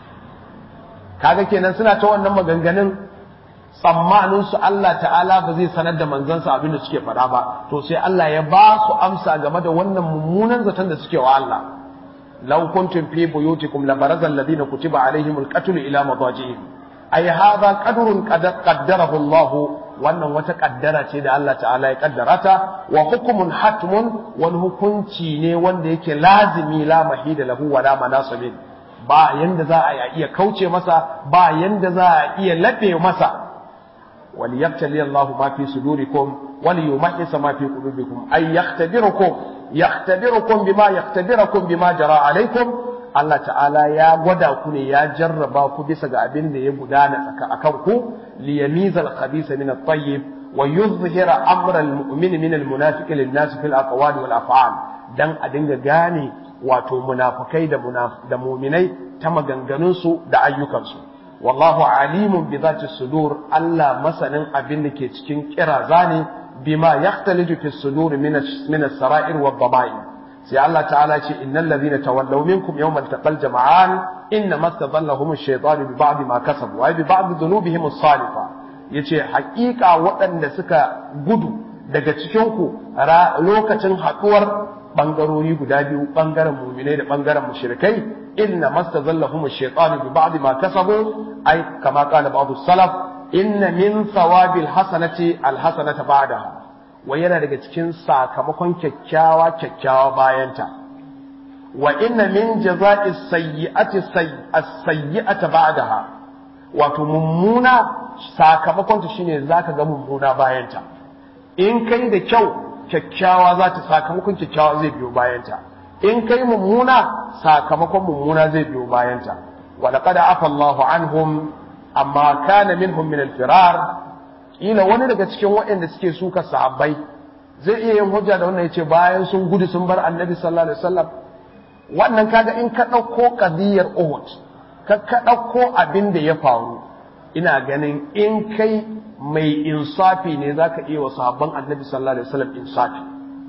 kaga kenan suna ta wannan maganganun tsammanin su Allah ta'ala ba zai sanar da manzansa abin da suke faɗa ba to sai Allah ya ba su amsa game da wannan mummunan zaton da suke wa Allah لو كنتم في بيوتكم لبرز الذين كتب عليهم القتل إلى مضاجعهم أي هذا قدر قد قدره الله wannan wata kaddara ce da Allah ta'ala ya kaddara ta wa hukumun hatmun wani hukunci ne wanda yake lazimi la mahida lahu wa la manasibin ba yanda za a iya kauce masa ba yanda za a iya labe masa wal yabtali Allahu ma fi sudurikum wal yumahhisa ma fi qulubikum ay yaktabirukum yaktabirukum bima yaktabirakum bima jara alaikum Allah ta'ala ya gwada ku ne ya jarraba ku bisa ga abin da ya gudana tsaka akan ku li yamizal khabisa min at-tayyib wa yuzhira amra al-mu'min min al-munafiqi lin-nas fil aqwali wal af'al dan a dinga gane wato munafikai da da mu'minai ta maganganun su da ayyukan su wallahu alimun bi dhati sudur Allah masanin abin da ke cikin kiraza ne بما يختلج في الصدور من من السرائر والضمائر سي الله تعالى إن الذين تولوا منكم يوم التقى الجمعان إنما استظلهم الشيطان ببعض ما كسبوا أي ببعض ذنوبهم الصالحة yace haƙiƙa waɗanda suka gudu daga cikinku lokacin haɗuwar ɓangarori guda biyu ɓangaren muminai da ɓangaren mushrikai inna mastazallahum ash-shaytanu bi ba'd ma kasabu ay kama qala ba'd salaf inna min thawabil hasanati alhasanata ba'daha wa yana daga cikin sakamakon kyakkyawa kyakkyawa bayanta wa inna min jaza'i sayyi'ati as-sayyi'ata ba'daha wato mummuna sakamakon ta shine zaka ga mummuna bayanta in kai da kyau kyakkyawa za ta sakamakon kyakkyawa zai biyo bayanta in kai mummuna sakamakon mummuna zai biyo bayanta wa laqad afa Allahu anhum amma kana minhum min al-firar ila wani daga cikin waɗanda suke suka sahabbai zai iya yin hujja da wannan yace bayan sun gudu sun bar annabi sallallahu alaihi wasallam wannan kaga in ka ɗauko qadiyar Uhud ka ka ɗauko abin da ya faru ina ganin in kai mai insafi ne zaka iya wa sahabban annabi sallallahu alaihi wasallam insafi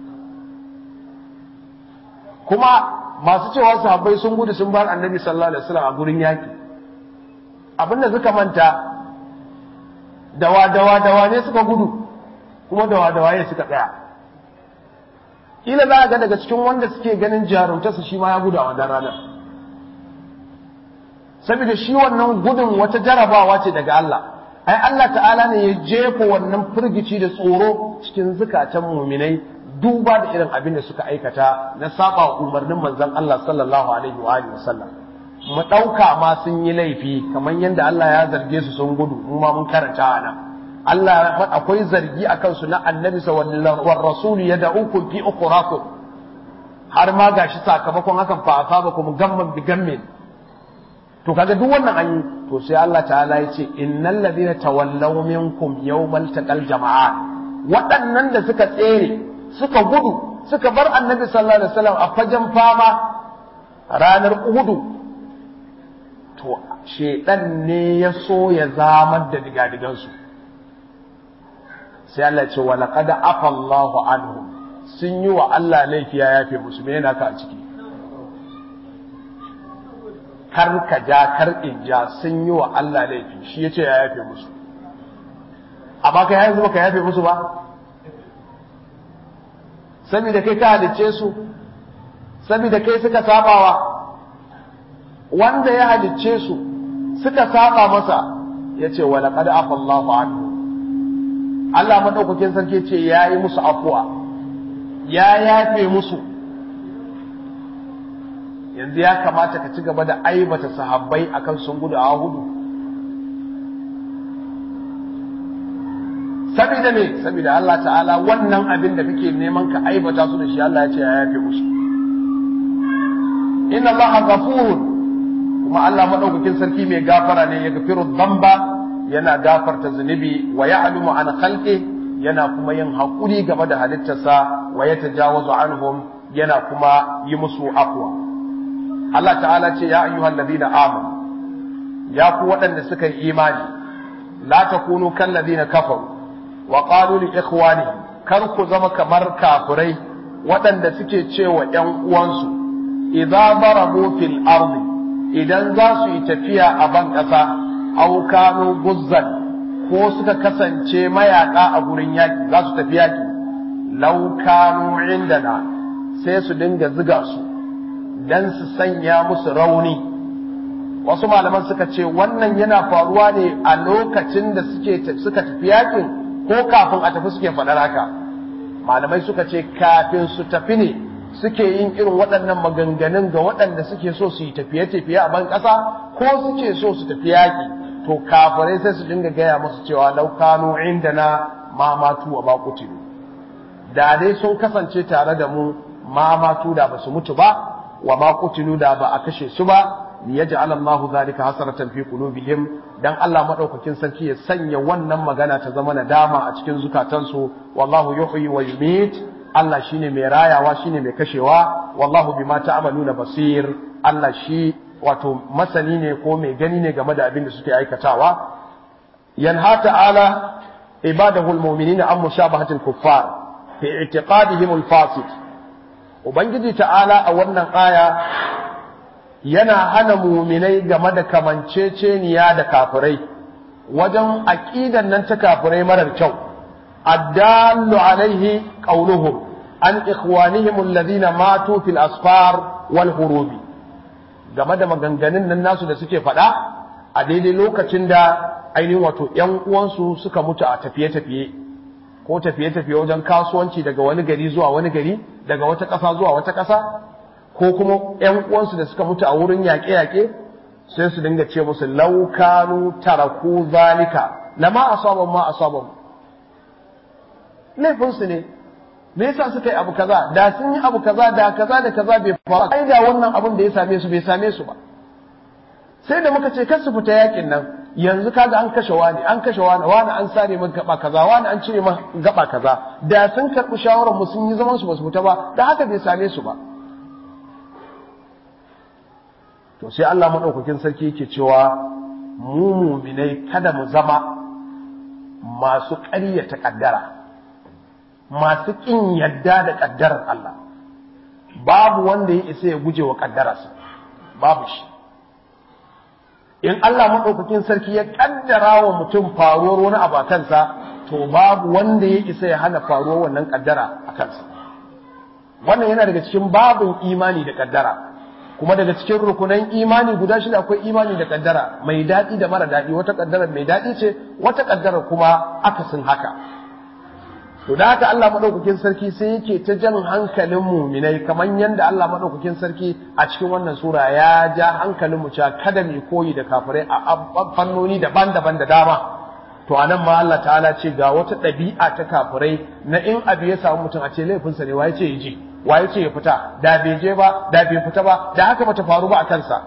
kuma masu cewa sahabbai sun gudu sun bar annabi sallallahu alaihi wasallam a gurin yaki abinda suka manta dawa dawa dawa ne suka gudu kuma dawa dawa ne suka tsaya kila za a ga daga cikin wanda suke ganin jarumtarsa shi ma ya gudu a wannan ranar saboda shi wannan gudun wata jarabawa ce daga Allah ai Allah ta'ala ne ya jefa wannan firgici da tsoro cikin zukatan muminai duba da irin abin da suka aikata na saba umarnin manzon Allah sallallahu alaihi wa alihi wasallam mu dauka ma sun yi laifi kamar yadda Allah ya zarge su sun gudu mu ma mun karanta a nan Allah akwai zargi akan su na annabi sallallahu wa rasul yad'ukum fi ukhrakum har ma gashi sakamakon hakan fa asabakum gamman bi gammin to kaga duk wannan an yi to sai Allah ta'ala ya ce innal ladina tawallaw minkum yawmal taqal jama'at waɗannan da suka tsere suka gudu suka bar annabi sallallahu alaihi wasallam a fagen fama ranar uhudu to shedan ne ya so ya zamar da digadigansu sai Allah ce wa laqad afa Allahu anhum sun yi wa Allah laifi ya yafe musu me yana ka a ciki kar ka ja kar in ja sun yi wa Allah laifi shi yace ya yafe musu amma kai yanzu baka yafe musu ba saboda kai ka halicce su saboda kai suka sabawa wanda ya halicce su suka saba masa yace wa laqad afa Allahu anhu Allah madaukakin sarki ce yayi musu afuwa ya yafe musu yanzu ya kamata ka ci gaba da aibata sahabbai akan sun gudu a hudu saboda me saboda Allah ta'ala wannan abin da kake neman ka aibata su da shi Allah ya ce ya yafe musu inna Allah ghafurun kuma Allah madaukakin sarki mai gafara ne ya gafiru dhanba yana gafarta zunubi wa ya'lamu an khalqi yana kuma yin hakuri game da halittarsa wa yatajawazu anhum yana kuma yi musu afwa Allah ta'ala ce ya ayyuhal ladina amanu ya ku waɗanda suka yi imani la takunu kal ladina kafaru wa qalu li ikhwanihim kar ku zama kamar kafirai waɗanda suke cewa ƴan uwansu idza darabu fil ardi idan za su yi tafiya a ban ƙasa aw kanu guzzan ko suka kasance mayaka a gurin yaki za su tafi yaki law kanu indana sai su dinga ziga su dan su sanya musu rauni wasu malaman suka ce wannan yana faruwa ne a lokacin da suke suka tafi yakin ko kafin a tafi suke faɗar haka malamai suka ce kafin su tafi ne suke yin irin waɗannan maganganun ga waɗanda suke so su yi tafiye-tafiye a ban ƙasa ko suke so su tafi yaƙi to kafirai sai su dinga gaya musu cewa laukanu inda na mamatu wa makutilu da dai sun kasance tare da mu mamatu da ba su mutu ba wa makutilu da ba a kashe su ba liyaj'al Allahu zalika hasratan fi qulubihim dan Allah madaukakin sarki ya sanya wannan magana ta zama nadama a cikin zukatansu wallahu yuhyi wa yumit Allah shine mai rayawa shine mai kashewa wallahu bima ta'maluna basir Allah shi wato masani ne ko mai gani ne game da abin da suke aikatawa yanha ta'ala ibadahu almu'minina an mushabahatil kuffar fi i'tiqadihim alfasid ubangiji ta'ala a wannan aya yana hana muminai game da kamanceceniya da kafirai wajen aƙidan nan ta kafirai marar kyau addallu alaihi qauluhum an ikhwanihim alladhina matu fil asfar wal hurubi game da maganganun nan nasu da suke faɗa a daidai lokacin da ainihin wato ƴan uwansu suka mutu a tafiye-tafiye ko tafiye-tafiye wajen kasuwanci daga wani gari zuwa wani gari daga wata ƙasa zuwa wata ƙasa ko kuma ‘yan uwansu da suka mutu a wurin yaƙe-yaƙe sai su dinga ce musu laukanu taraku zalika lama asaban ma asaban laifinsu ne me yasa suka yi abu kaza da sun yi abu kaza da kaza da kaza bai faru ai da wannan abin da ya same su bai same su ba sai da muka ce kar su fita yakin nan yanzu kaga an kashe wani an kashe wani wani an sare min gaba kaza wani an cire min gaba kaza da sun karɓi shawarar mu sun yi zaman su ba su fita ba da haka bai same su ba to sai Allah madaukakin sarki yake cewa mu muminai kada mu zama masu ƙaryata ƙaddara masu ƙin yadda da ƙaddarar Allah babu wanda ya isa ya guje wa ƙaddararsa babu shi in Allah maɗaukakin sarki ya ƙaddara wa mutum faruwar wani abu a kansa to babu wanda ya isa ya hana faruwar wannan ƙaddara a kansa wannan yana daga cikin babin imani da ƙaddara kuma daga cikin rukunan imani guda shida akwai imani da kaddara mai daɗi da mara daɗi wata kaddara mai daɗi ce wata kaddara kuma akasin haka to da haka Allah madaukakin sarki sai yake ta jan hankalin muminai kamar yadda Allah madaukakin sarki a cikin wannan sura ya ja hankalin mu cewa kada mu koyi da kafirai a fannoni daban-daban da dama to anan ma Allah ta'ala ce ga wata ɗabi'a ta kafirai na in abu ya samu mutum a ce laifinsa ne waye ce ya je waye ce ya fita da bai je ba da bai fita ba da haka bata faru ba a kansa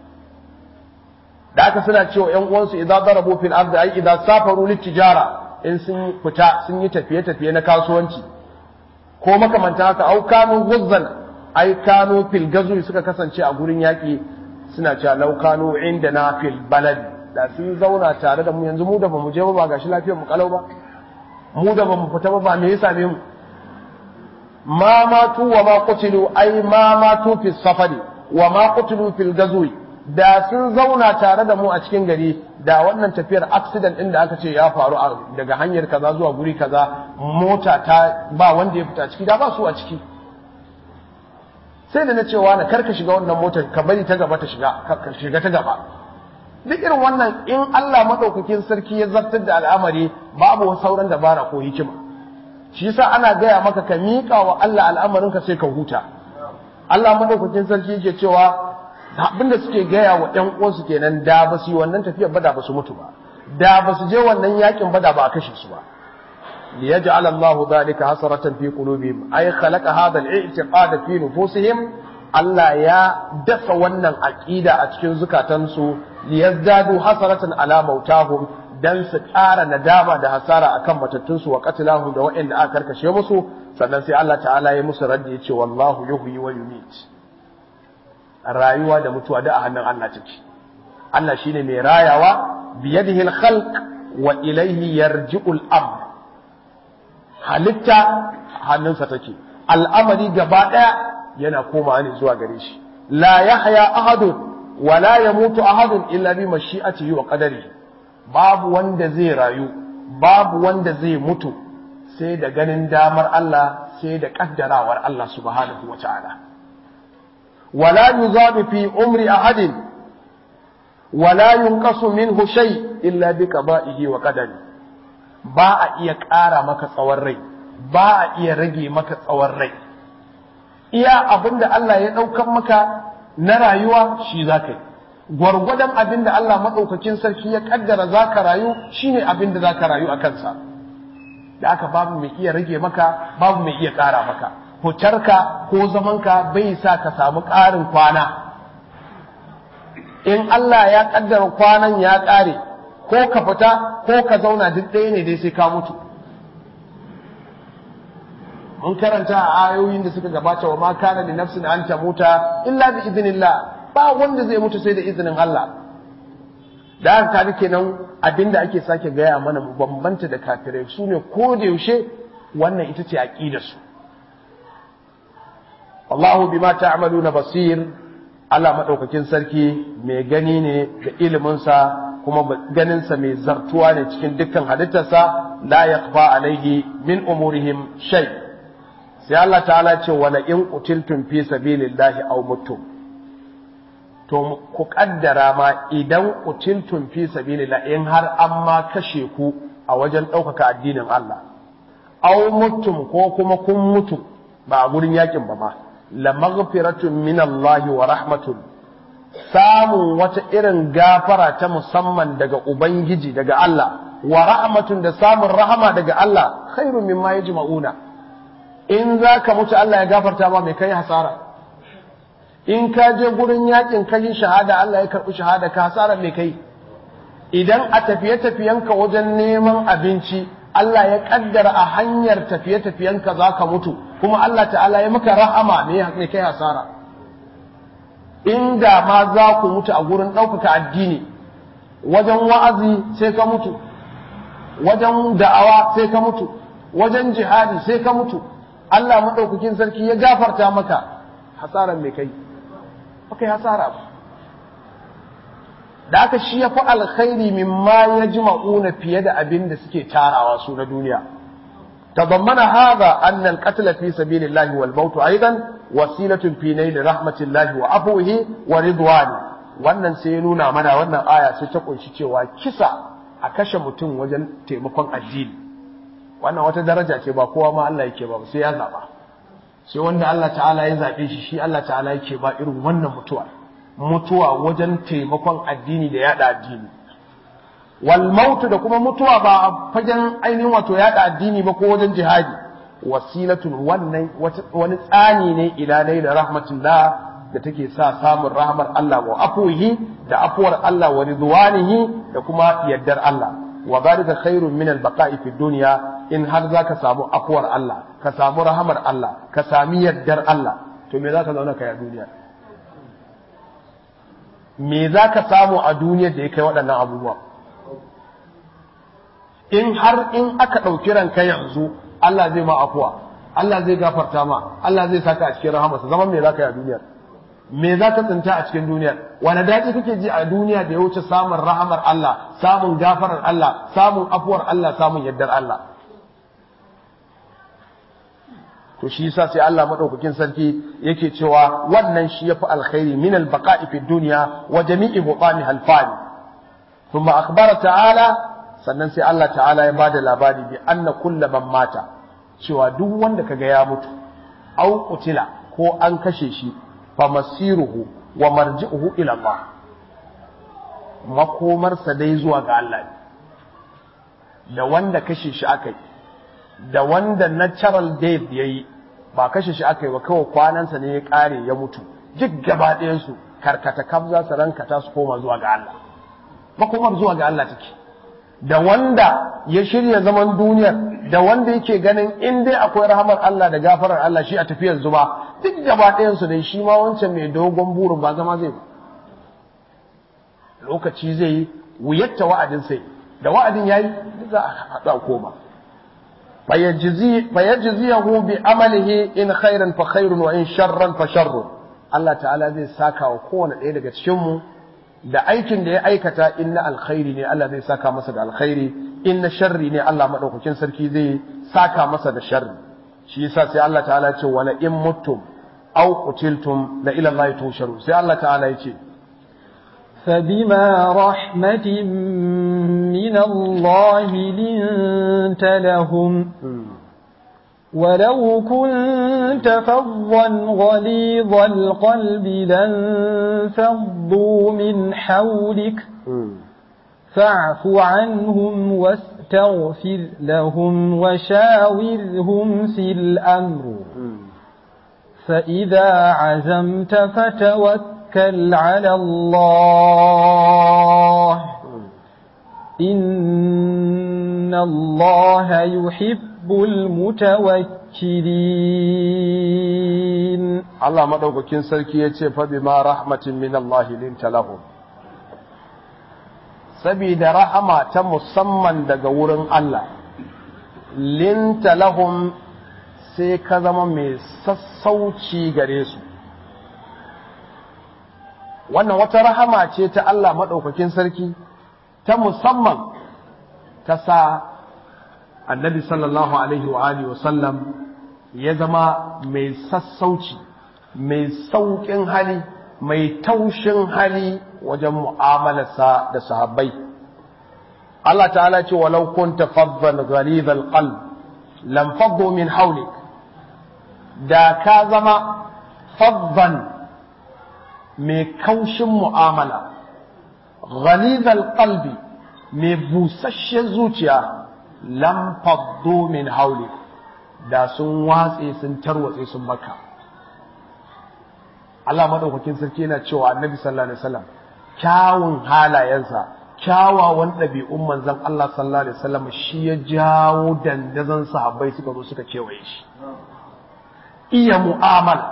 da haka suna cewa ƴan uwansu idza darabu fil ardi ay idza safaru litijara in sun fita sun yi tafiye tafiye na kasuwanci ko makamanta haka au kanu guzzan ai kanu fil gazu suka kasance a gurin yaki suna cewa law kanu indana fil balad da sun zauna tare da mu yanzu mu da bamu je ba ba gashi lafiyar mu kalau ba mu da bamu fita ba ba me ya same mu ma matu wa ma qutilu ai ma matu fi safari wa ma qutilu fil gazwi da sun zauna tare da mu a cikin gari da wannan tafiyar accident din da aka ce ya faru daga hanyar kaza zuwa guri kaza mota ta ba wanda ya fita ciki da ba su a ciki sai da na cewa na karka shiga wannan motar ka bari ta gaba ta shiga ka shiga ta gaba duk irin wannan in Allah madaukakin sarki ya zartar da al'amari babu sauran dabara ko hikima shi yasa ana gaya maka ka miƙa wa Allah al'amarinka sai ka huta Allah madaukakin sarki yake cewa abinda suke gaya wa ƴan uwansu kenan da ba su yi wannan tafiyar ba da ba su mutu ba da ba su je wannan yakin ba da ba a kashe su ba liyaj'al Allah dhalika hasratan fi qulubihim ay khalaqa hadha al-i'tiqad fi nufusihim Allah ya dasa wannan aqida a cikin zukatansu liyazdadu hasratan ala mautahum dan su ƙara nadama da hasara akan matattunsu wa qatilahu da waɗanda aka karkashe musu sannan sai Allah ta'ala ya musu raddi yace wallahu yuhyi wa yumit rayuwa da mutuwa da a hannun Allah take Allah shine mai rayawa biyadihi al-khalq wa ilayhi yarji'ul amr halitta hannunsa take al'amari gaba daya yana komawa ne zuwa gare shi la yahya ahadun wa la yamutu ahadun illa bi mashi'atihi wa qadarihi babu wanda zai rayu babu wanda zai mutu sai da ganin damar Allah sai da kaddarawar Allah subhanahu wa ta'ala wala yuzadu fi umri ahadin wala yunqasu minhu shay illa bi qada'ihi wa qadari ba a iya ƙara maka tsawon rai ba a iya rage maka tsawon rai iya abinda Allah ya ɗaukan maka na rayuwa shi za ka yi gwargwadon abin da Allah maɗaukakin sarki ya ƙaddara za ka rayu shi ne abin da za ka rayu a kansa da aka babu mai iya rage maka babu mai iya ƙara maka fitarka ko zamanka bai sa ka samu ƙarin kwana in Allah ya ƙaddara kwanan ya ƙare ko ka fita ko ka zauna duk ɗaya ne dai sai ka mutu mun karanta a ayoyin da suka gabata wa ma kana li nafsin an tamuta illa bi idnillah ba wanda zai mutu sai da izinin Allah da haka kaga kenan abinda ake sake gaya mana mu bambanta da kafirai su ne ko da yaushe wannan ita ce aqidar su wallahu bima ta'maluna basir Allah madaukakin sarki mai gani ne da ilimin sa kuma ganin sa mai zartuwa ne cikin dukkan halittarsa la yakhfa alaihi min umurihim shay sai Allah ta'ala ce wala in qutiltum fi sabilillahi aw mutum to ku kaddara ma idan qutiltum fi sabilillah in har an ma kashe ku a wajen ɗaukaka addinin Allah aw mutum ko kuma kun mutu ba a gurin yakin ba ma la maghfiratun min Allah wa rahmatun samun wata irin gafara ta musamman daga ubangiji daga Allah wa rahmatun da samun rahama daga Allah khairun mimma yajma'una in za ka mutu Allah ya gafarta ma mai kai hasara in ka je gurin yakin kai shahada Allah ya karɓi shahada ka hasara mai kai idan a tafiye-tafiyenka wajen neman abinci Allah ya kaddara a hanyar tafiye-tafiyenka za ka mutu kuma Allah ta'ala ya maka rahama mai kai hasara inda ma za ku mutu a gurin ɗaukaka addini wajen wa'azi sai ka mutu wajen da'awa sai ka mutu wajen jihadi sai ka mutu Allah maɗaukakin sarki ya gafarta maka hasaran mai kai ba kai hasara ba da aka shi ya fi alkhairi mimma ya ji ma'una fiye da abin da suke tarawa su na duniya تضمن هذا أن القتل في سبيل الله والموت أيضا وسيلة في نيل رحمة الله وعفوه ورضوانه wannan sai ya nuna mana wannan aya sai ta kunshi cewa kisa a kashe mutum wajen taimakon addini wannan wata daraja ce ba kowa ma Allah yake ba sai ya zaba sai wanda Allah ta'ala ya zabe shi shi Allah ta'ala yake ba irin wannan mutuwa mutuwa wajen taimakon addini da yada addini wal mautu da kuma mutuwa ba a fagen ainihin wato yada addini ba ko wajen jihadi wasilatun wannan wani tsani ne ila da rahmatullah da take sa samun rahmar Allah wa afuhi da afuwar Allah wa ridwanihi da kuma yaddar Allah wa zalika khairun min al-baqa'i fi dunya in har zaka samu afuwar Allah ka samu rahmar Allah ka sami yaddar Allah to me zaka zauna kai a duniya me zaka samu a duniyar da ya kai waɗannan abubuwa in har in aka ɗauki ranka yanzu Allah zai ma afuwa Allah zai gafarta ma Allah zai saka a cikin rahamarsa zaman me zaka yi a duniyar me zaka tsinta a cikin duniyar wani daɗi kake ji a duniya da ya wuce samun rahamar Allah samun gafarar Allah samun afuwar Allah samun yaddar Allah to shi yasa sai Allah madaukakin sarki yake cewa wannan shi yafi alkhairi min albaqa'i fi dunya wa jami'i hutami halfani thumma akhbara ta'ala sannan sai Allah ta'ala ya bada labari bi anna kulla man mata cewa duk wanda kaga ya mutu au qutila ko an kashe shi fa masiruhu wa marji'uhu ila Allah makomarsa dai zuwa ga Allah da wanda kashe shi akai da wanda natural death yayi ba kashe shi akai ba kawai kwanansa ne ya kare ya mutu duk gaba ɗayan su karkata kaf za su rankata su koma zuwa ga Allah makomar zuwa ga Allah take da wanda ya shirya zaman duniyar da wanda yake ganin in dai akwai rahamar Allah da gafarar Allah shi a tafiyar zuba duk gaba ɗayan su dai shi ma wancan mai dogon burin ba zama zai ba lokaci zai yi wuyatta wa'adin sai da wa'adin yayi duk za a haɗa koma fayajziyahu bi amalihi in khairan fa khairun wa in sharran fa sharrun Allah ta'ala zai saka wa kowane ɗaya daga cikin mu da aikin da ya aikata in na alkhairi ne Allah zai saka masa da alkhairi in na sharri ne Allah madaukakin sarki zai saka masa da sharri shi yasa sai Allah ta'ala ce wala in muttum aw qutiltum la ila Allah tusharu sai Allah ta'ala ya ce
فبما رحمة من الله لنت لهم ولو كنت فظا غليظ القلب لانفضوا من حولك فاعف عنهم واستغفر لهم وشاورهم في الأمر فإذا عزمت فتوكل على الله إن الله يحب المتوكلين
Allah madaukakin sarki ya ce fa bima rahmatin min Allah linta lahum saboda rahama ta musamman daga wurin Allah linta lahum sai ka zama mai sassauci gare su wannan wata rahama ce ta Allah madaukakin sarki ta musamman ta sa annabi sallallahu alaihi wa alihi wa sallam ya zama mai sassauci mai sauƙin hali mai taushin hali wajen mu'amalarsa da sahabbai Allah ta'ala ce walau kunta faddan ghalidhal qalb lam faddu min hawlik da ka zama faddan mai kaushin mu'amala ghalidhal qalbi mai busasshen zuciya lam faddu min hawlik da sun watse sun tarwatse sun baka Allah madaukakin sarki yana cewa annabi sallallahu alaihi wasallam kyawun halayensa kyawawan ɗabi'un manzon Allah sallallahu alaihi wasallam shi ya jawo dandazon sahabbai suka zo suka kewaye shi iya mu'amala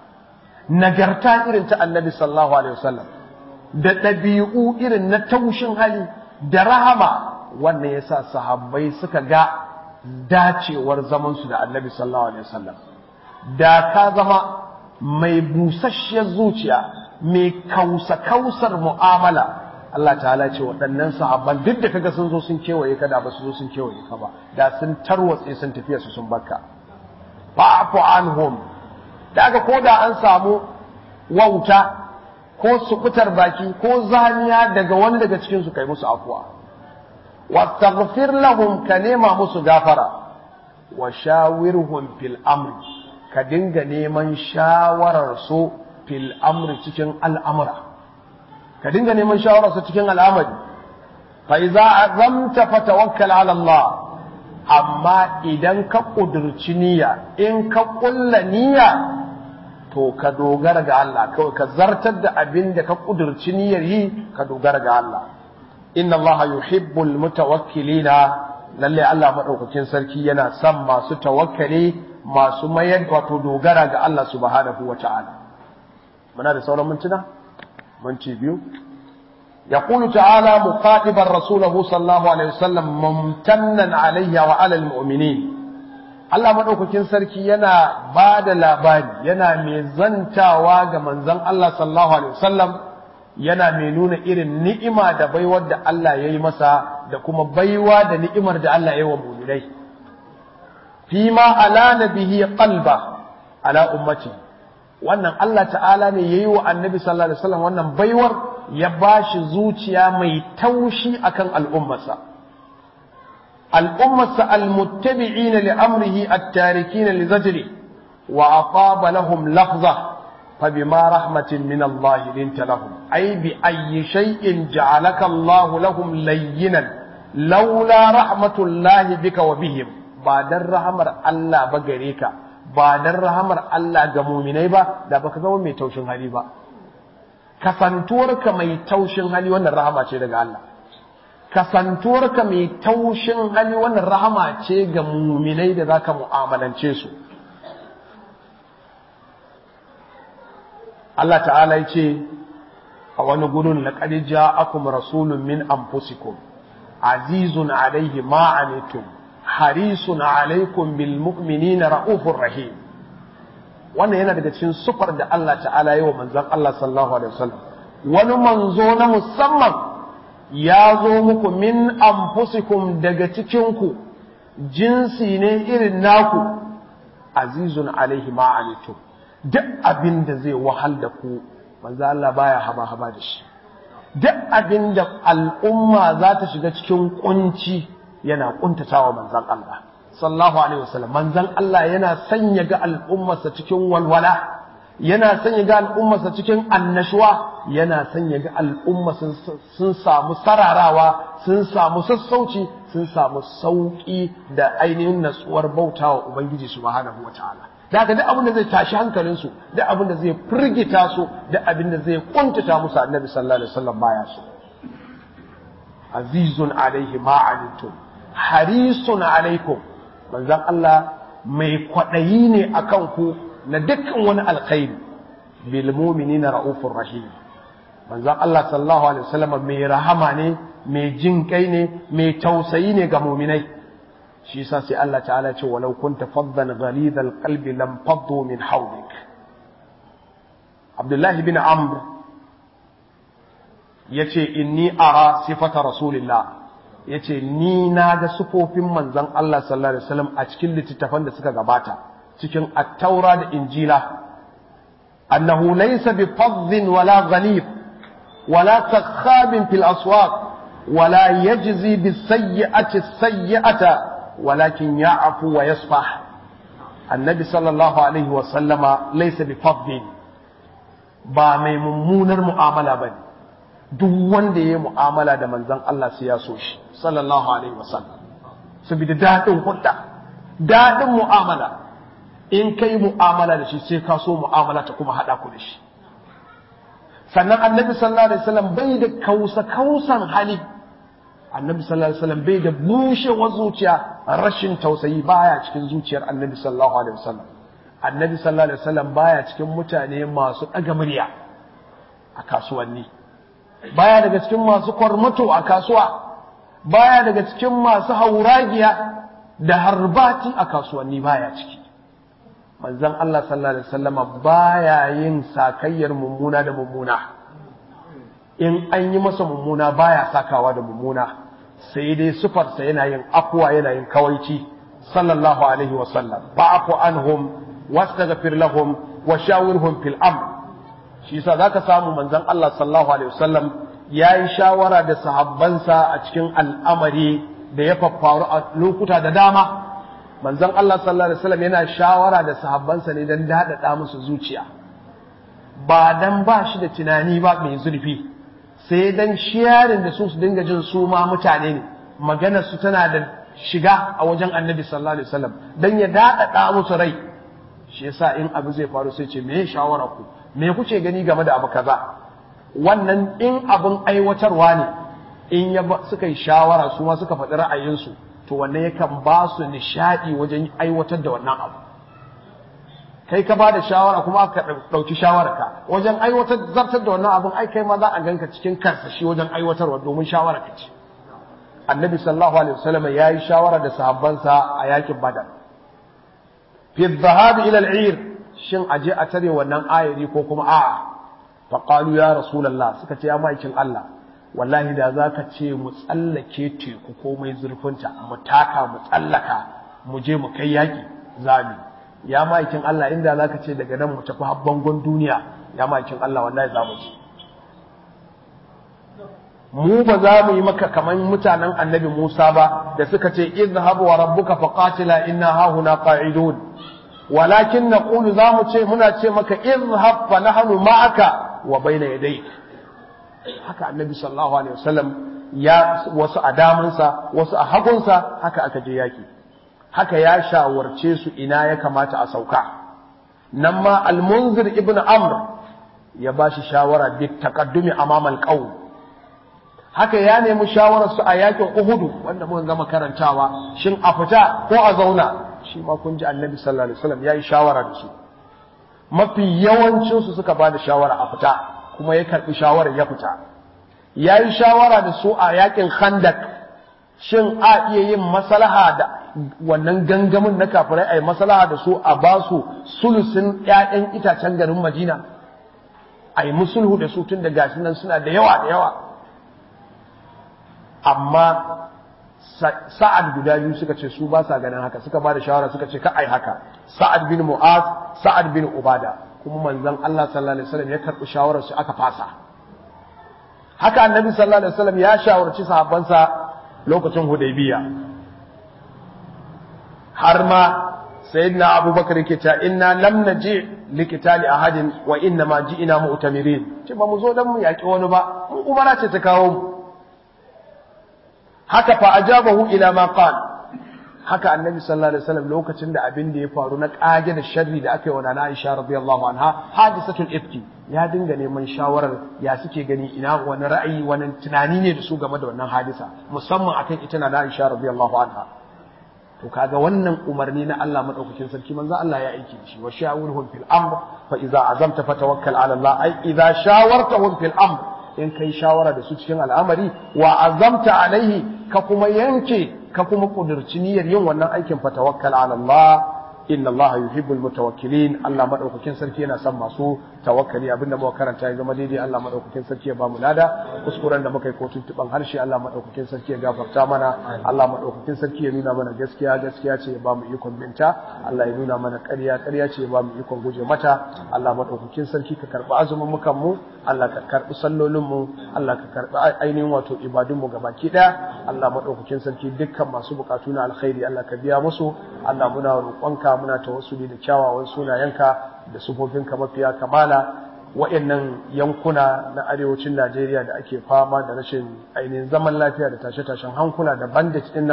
nagarta irin ta annabi sallallahu alaihi wasallam da ɗabi'u irin na taushin hali da rahama wannan yasa sahabbai suka ga dacewar zamansu da annabi sallallahu alaihi wasallam da ka zama mai busasshiyar zuciya mai kausa kausar mu'amala Allah ta'ala ce waɗannan sahabban duk da kaga sun zo sun kewaye ka da ba su zo sun kewaye ka ba da sun tarwatse sun tafiya su sun barka fa'fu anhum daga ko da an samu wauta ko sukutar baki ko zaniya daga wani daga cikin su kai musu afuwa wastaghfir lahum ka nema musu gafara wa shawirhum fil amri ka dinga neman shawarar su fil amri cikin al'amura ka dinga neman shawarar su cikin al'amari fa idza azamta fatawakkal ala Allah amma idan ka kudurci niyya in ka kulla niyya to ka dogara ga Allah kawai ka zartar da abin da ka kudurci niyyar yi ka dogara ga Allah inna Allah yuhibbul mutawakkilina lalle Allah madaukakin sarki yana son masu tawakkali masu mayar wato dogara ga Allah subhanahu wata'ala muna da sauran mintuna minti biyu يقول تعالى مخاطبا رسوله صلى الله عليه وسلم ممتنا عليه وعلى المؤمنين Allah maɗaukakin sarki yana ba da labari yana mai zantawa ga manzon Allah sallallahu alaihi wasallam yana mai nuna irin ni'ima da baiwar da Allah ya yi masa da kuma baiwa da ni'imar da Allah ya yi wa muminai fi ma ala nabihi qalba ala ummati wannan Allah ta'ala ne yayi wa annabi sallallahu alaihi wasallam wannan baiwar ya bashi zuciya mai taushi akan al'ummarsa الأمة المتبعين لأمره التاركين لزجره وأطاب لهم لفظة فبما رحمة من الله لنت لهم أي بأي شيء جعلك الله لهم لينا لولا رحمة الله بك وبهم بعد الرحمة الله بغريك بعد الرحمة الله جمومني با da baka zama mai taushin hali ba kasantuwarka mai taushin hali wannan rahama ce daga Allah kasantuwarka mai taushin hali wannan rahama ce ga muminai da za ka mu'amalance su Allah ta'ala ya ce a wani gudun laƙad ja'akum rasulun min anfusikum azizun alaihi ma'anitum harisun alaikum bil mu'minina ra'ufur rahim wannan yana daga cikin sufar da Allah ta'ala yi wa manzon Allah sallallahu alaihi wasallam wani manzo na musamman ya zo muku min anfusikum daga cikinku jinsi ne irin naku azizun alaihi ma'anitum duk abin da zai wahal da ku manzo Allah baya haba haba da shi duk abin da al'umma za ta shiga cikin kunci yana kuntatawa manzon Allah sallallahu alaihi wasallam manzon Allah yana sanya ga al'ummarsa cikin walwala yana sanya ga al'ummarsa cikin annashuwa yana sanya ga al'umma sun samu sararawa sun samu sassauci sun samu sauƙi da ainihin natsuwar bautawa ubangiji subhanahu wataala da haka duk abin da zai tashi hankalinsu duk abin da zai firgita su duk abin da zai kuntata musu annabi sallallahu alaihi wasallam baya so azizun alaihi ma anittum harisun alaikum manzon Allah mai kwaɗayi ne akan ku na dukkan wani alkhairi bil mu'minina raufur rahim manzon Allah sallallahu alaihi wasallam mai rahama ne mai jin kai ne mai tausayi ne ga mu'minai shi yasa sai Allah ta'ala ce walau kunta faddan ghalidhal qalbi lam faddu min hawlik Abdullahi bin Amr yace inni ara sifata rasulillah yace ni na ga sufofin manzon Allah sallallahu alaihi wasallam a cikin littattafan da suka gabata cikin at-taura da injila annahu laysa bi fadhin wala ghalib wala sakhabin fil aswaq wala yajzi bis sayyi'ati as-sayyi'ata walakin ya'fu wa yasfah annabi sallallahu alaihi wa sallama laysa bi fadhin ba mai mummunar mu'amala bane duk wanda ya yi mu'amala da manzon Allah sai ya so shi sallallahu alaihi wa sallam saboda daɗin hudda daɗin mu'amala in kai mu'amala da shi sai ka so mu'amala ta kuma haɗa ku da shi sannan annabi sallallahu alaihi wasallam bai da kausa kausan hali annabi sallallahu alaihi wasallam bai da bushewar zuciya rashin tausayi baya cikin zuciyar annabi sallallahu alaihi wasallam annabi sallallahu alaihi wasallam baya cikin mutane masu ɗaga murya a kasuwanni baya daga cikin masu kwarmato a kasuwa baya daga cikin masu hauragiya da harbati a kasuwanni baya ciki manzon Allah sallallahu alaihi wasallama baya yin sakayyar mummuna da mummuna in an yi masa mummuna baya sakawa da mummuna sai dai sufarsa yana yin afwa yana yin kawaici sallallahu alaihi wasallam fa'fu anhum wastaghfir lahum wa shawirhum fil amr shi yasa zaka samu manzon Allah sallallahu alaihi wasallam yayi shawara da sahabbansa a cikin al'amari da ya faffaru a lokuta da dama manzon Allah sallallahu alaihi wasallam yana shawara da sahabbansa ne dan dadada musu zuciya ba dan ba shi da tunani ba mai zurfi sai dan shiyarin da su su dinga jin su ma mutane ne maganar su tana da shiga a wajen annabi sallallahu alaihi wasallam dan ya dadada musu rai shi yasa in abu zai faru sai ce me shawara ku me kuke gani game da abu kaza wannan in abin aiwatarwa ne in ya suka yi shawara su ma suka faɗi ra'ayinsu to wannan yakan ba su nishaɗi wajen aiwatar da wannan abu kai ka ba da shawara kuma aka ɗauki shawararka wajen aiwatar zartar da wannan abin ai kai ma za a ganka cikin karsashi wajen aiwatarwa domin shawara ka ce annabi sallallahu alaihi wasallam ya yi shawara da sahabbansa a yakin badar fi dhahabi ila al-ir shin aje a tare wannan ayari ko kuma a'a fa qalu ya rasulullah suka ce ya maikin Allah wallahi da zaka ce mu tsallake teku ko mai zurfinta mu taka mu tsallaka mu je mu kai yaki zami ya maikin Allah inda zaka ce daga nan mu tafi habbangon duniya ya maikin Allah wallahi za mu ci mu ba za mu yi maka kaman mutanen annabi Musa ba da suka ce izhab wa rabbuka faqatila inna hahuna qa'idun walakin naqulu za mu ce muna ce maka izhab fa nahnu ma'aka wa bayna yadayk haka annabi sallallahu alaihi wasallam ya wasu a damansa wasu a hagunsa haka aka je yaki haka ya shawarce su ina ya kamata a sauka nan ma al-munzir ibn amr ya bashi shawara bi taqaddumi amama al-qawm haka ya nemi shawararsu a yakin Uhudu wanda muka gama karantawa shin a fita ko a zauna shi ma kun ji Annabi sallallahu alaihi wasallam yayi shawara da su mafi yawancin su suka bada shawara a fita kuma ya karbi shawara ya fita yayi shawara da su a yakin Khandak shin a iya yin maslaha da wannan gangamin na kafirai ai maslaha da su a ba su sulusin ƴaƴan itacen garin Madina ai musulhu da su tun da gashi nan suna da yawa da yawa amma sa'ad guda biyu suka ce su ba sa ganin haka suka ba da shawara suka ce ka ai haka sa'ad bin mu'az sa'ad bin ubada kuma manzon Allah sallallahu alaihi wasallam ya karbi shawarar su aka fasa haka annabi sallallahu alaihi wasallam ya shawarci sahabbansa lokacin hudaybiya har ma sayyidina abubakar yake cewa inna lam naji likitali ahadin wa inna ma ji'ina mu'tamirin ce ba mu zo dan mu yaki wani ba mun umara ce ta kawo mu haka fa ajabahu ila ma qala haka annabi sallallahu alaihi wasallam lokacin da abin da ya faru na kage da sharri da aka yi wa nana Aisha radiyallahu anha hadisatul ifki ya dinga neman shawarar ya suke gani ina wani ra'ayi wani tunani ne da su game da wannan hadisa musamman akan ita nana Aisha radiyallahu anha to kaga wannan umarni na Allah madaukakin sarki manzo Allah ya aiki da shi wa shawirhum fil amr fa idza azamta fatawakkal ala Allah ai idza shawartahum fil amr in kai shawara da su cikin al'amari wa azamta alaihi ka kuma yanke ka kuma kudurci niyyar yin wannan aikin fa tawakkal ala Allah inna Allah yuhibbul mutawakkilin Allah madaukakin sarki yana son masu tawakkali abinda muka karanta ya zama daidai Allah madaukakin sarki ya ba mu lada kuskuren da muka yi ko tuntuban harshe Allah madaukakin sarki ya gafarta mana Allah madaukakin sarki ya nuna mana gaskiya gaskiya ce ya ba mu ikon binta Allah ya nuna mana ƙarya ƙarya ce ya ba mu ikon guje mata Allah madaukakin sarki ka karbi azumin mukan mu Allah ka karbi sallolin mu Allah ka karbi ainihin wato ibadun mu gabaki daya Allah madaukakin sarki dukkan masu bukatu na alkhairi Allah ka biya musu Allah muna roƙonka muna tawassuli da kyawawan sunayenka da sufofinka mafiya kamala waɗannan yankuna na arewacin Najeriya da ake fama da rashin ainihin zaman lafiya da tashe-tashen hankula da bandit ɗin nan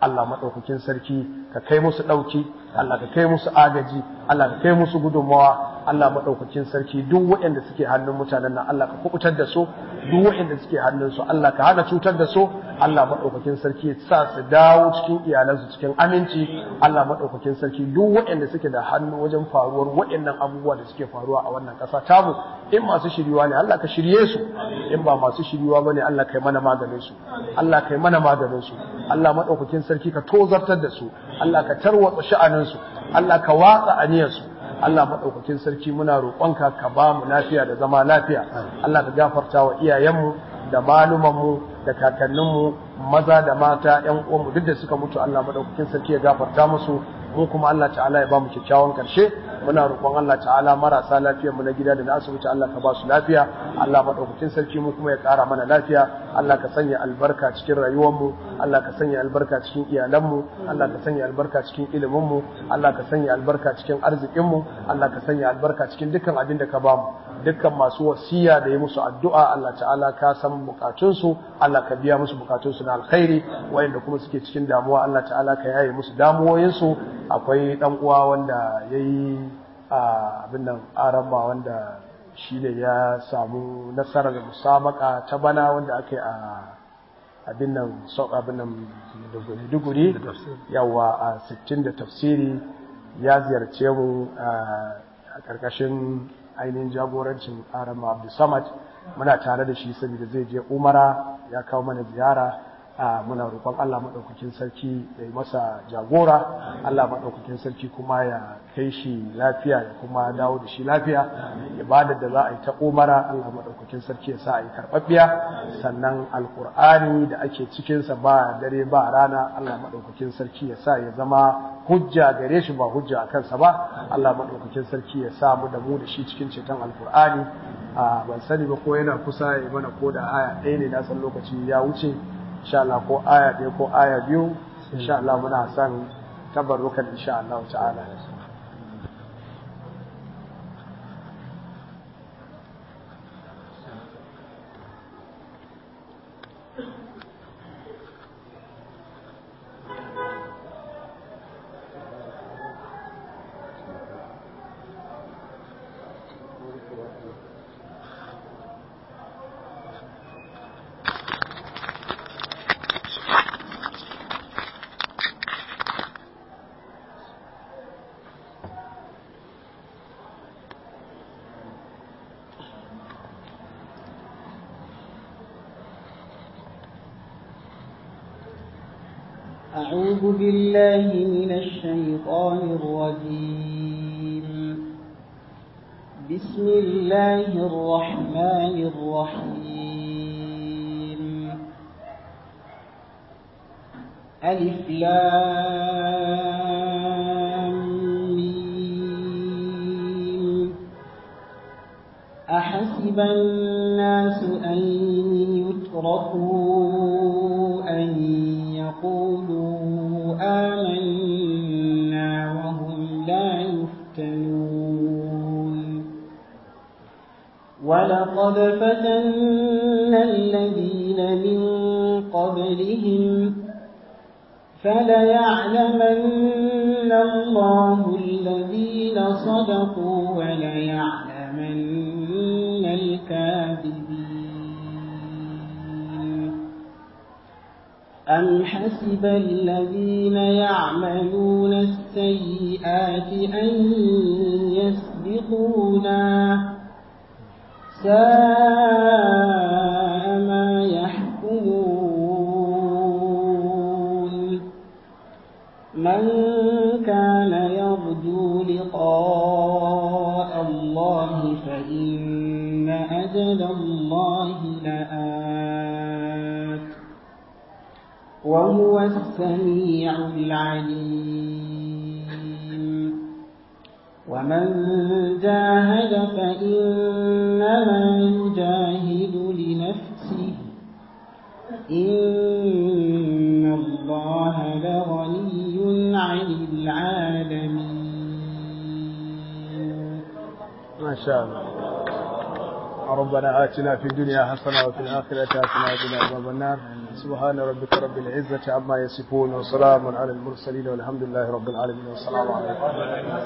Allah maɗaukakin sarki ka kai musu ɗauki Allah ka kai musu agaji Allah ka kai musu gudunmawa Allah maɗaukakin sarki duk waɗanda suke hannun mutanen nan Allah ka kubutar da su duk waɗanda suke hannun su Allah ka hana cutar da su Allah maɗaukakin sarki ya sa su dawo cikin iyalansu cikin aminci Allah maɗaukakin sarki duk waɗanda suke da hannu wajen faruwar waɗannan abubuwa da suke faruwa a wannan ƙasa tamu in masu shiryuwa ne Allah ka shirye su in ba masu shiryuwa bane Allah kai mana maganin su Allah kai mana maganin su Allah maɗaukakin sarki ka tozartar da su Allah ka tarwatsa sha'anin su Allah ka watsa aniyar su Allah maɗaukakin sarki muna roƙonka ka ba mu lafiya da zama lafiya Allah ka gafarta wa iyayenmu da malumanmu da kakanninmu maza da mata ƴan uwanmu duk da suka mutu Allah maɗaukakin sarki ya gafarta musu mu kuma Allah ta'ala ya ba mu kyakkyawan karshe muna roƙon Allah ta'ala marasa lafiyar mu na gida da na asibiti Allah ka ba su lafiya Allah madaukakin sarki mu kuma ya ƙara mana lafiya Allah ka sanya albarka cikin rayuwar mu Allah ka sanya albarka cikin iyalan mu Allah ka sanya albarka cikin ilimin mu Allah ka sanya albarka cikin arzikin mu Allah ka sanya albarka cikin dukkan abin da ka ba mu dukkan masu wasiya da yi musu addu'a Allah ta'ala ka san bukatunsu Allah ka biya musu bukatunsu na alkhairi wayanda kuma suke cikin damuwa Allah ta'ala ka yaye musu damuwoyinsu akwai dan uwa wanda yayi abin nan aramba wanda shine ya samu nasarar musabaka ta bana wanda aka yi a abin nan abin nan duguri yawa a 60 da tafsiri ya ziyarce mu a karkashin ainihin jagorancin arama abdulsamad muna tare da shi saboda zai je umara ya kawo mana ziyara muna roƙon Allah maɗaukakin sarki ya yi masa jagora Allah maɗaukakin sarki kuma ya kai shi lafiya ya kuma dawo da shi lafiya ibadar da za a yi ta umara Allah maɗaukakin sarki ya sa a yi karɓaɓɓiya sannan alƙur'ani da ake cikinsa ba dare ba rana Allah maɗaukakin sarki ya sa ya zama hujja gare shi ba hujja a kansa ba Allah maɗaukakin sarki ya sa mu da mu da shi cikin ceton alƙur'ani ban sani ba ko yana kusa ya mana ko da aya ɗaya ne na san lokaci ya wuce insha Allah ko aya ɗaya ko aya biyu insha Allah muna son tabarrukan insha Allah ta'ala
أعوذ بالله من الشيطان الرجيم بسم الله الرحمن الرحيم ألف لام ميم أحسب الناس أن يتركوا أن يقولوا آمنا وهم لا يفتنون ولقد فتنا الذين من قبلهم فليعلمن الله الذين صدقوا وليعلمن الكاذبين أم حسب الذين يعملون السيئات أن يسبقونا ساء ما يحكمون من كان يرجو لقاء الله فإن أجل الله لآت وهو السميع العليم ومن جاهد فإنما يجاهد لنفسه إن الله لغني عن العالمين
ما شاء الله ربنا آتنا في الدنيا حسنة وفي الآخرة حسنة وقنا عذاب النار سبحان ربك رب العزة عما يصفون وسلام على المرسلين والحمد لله رب العالمين والسلام عليكم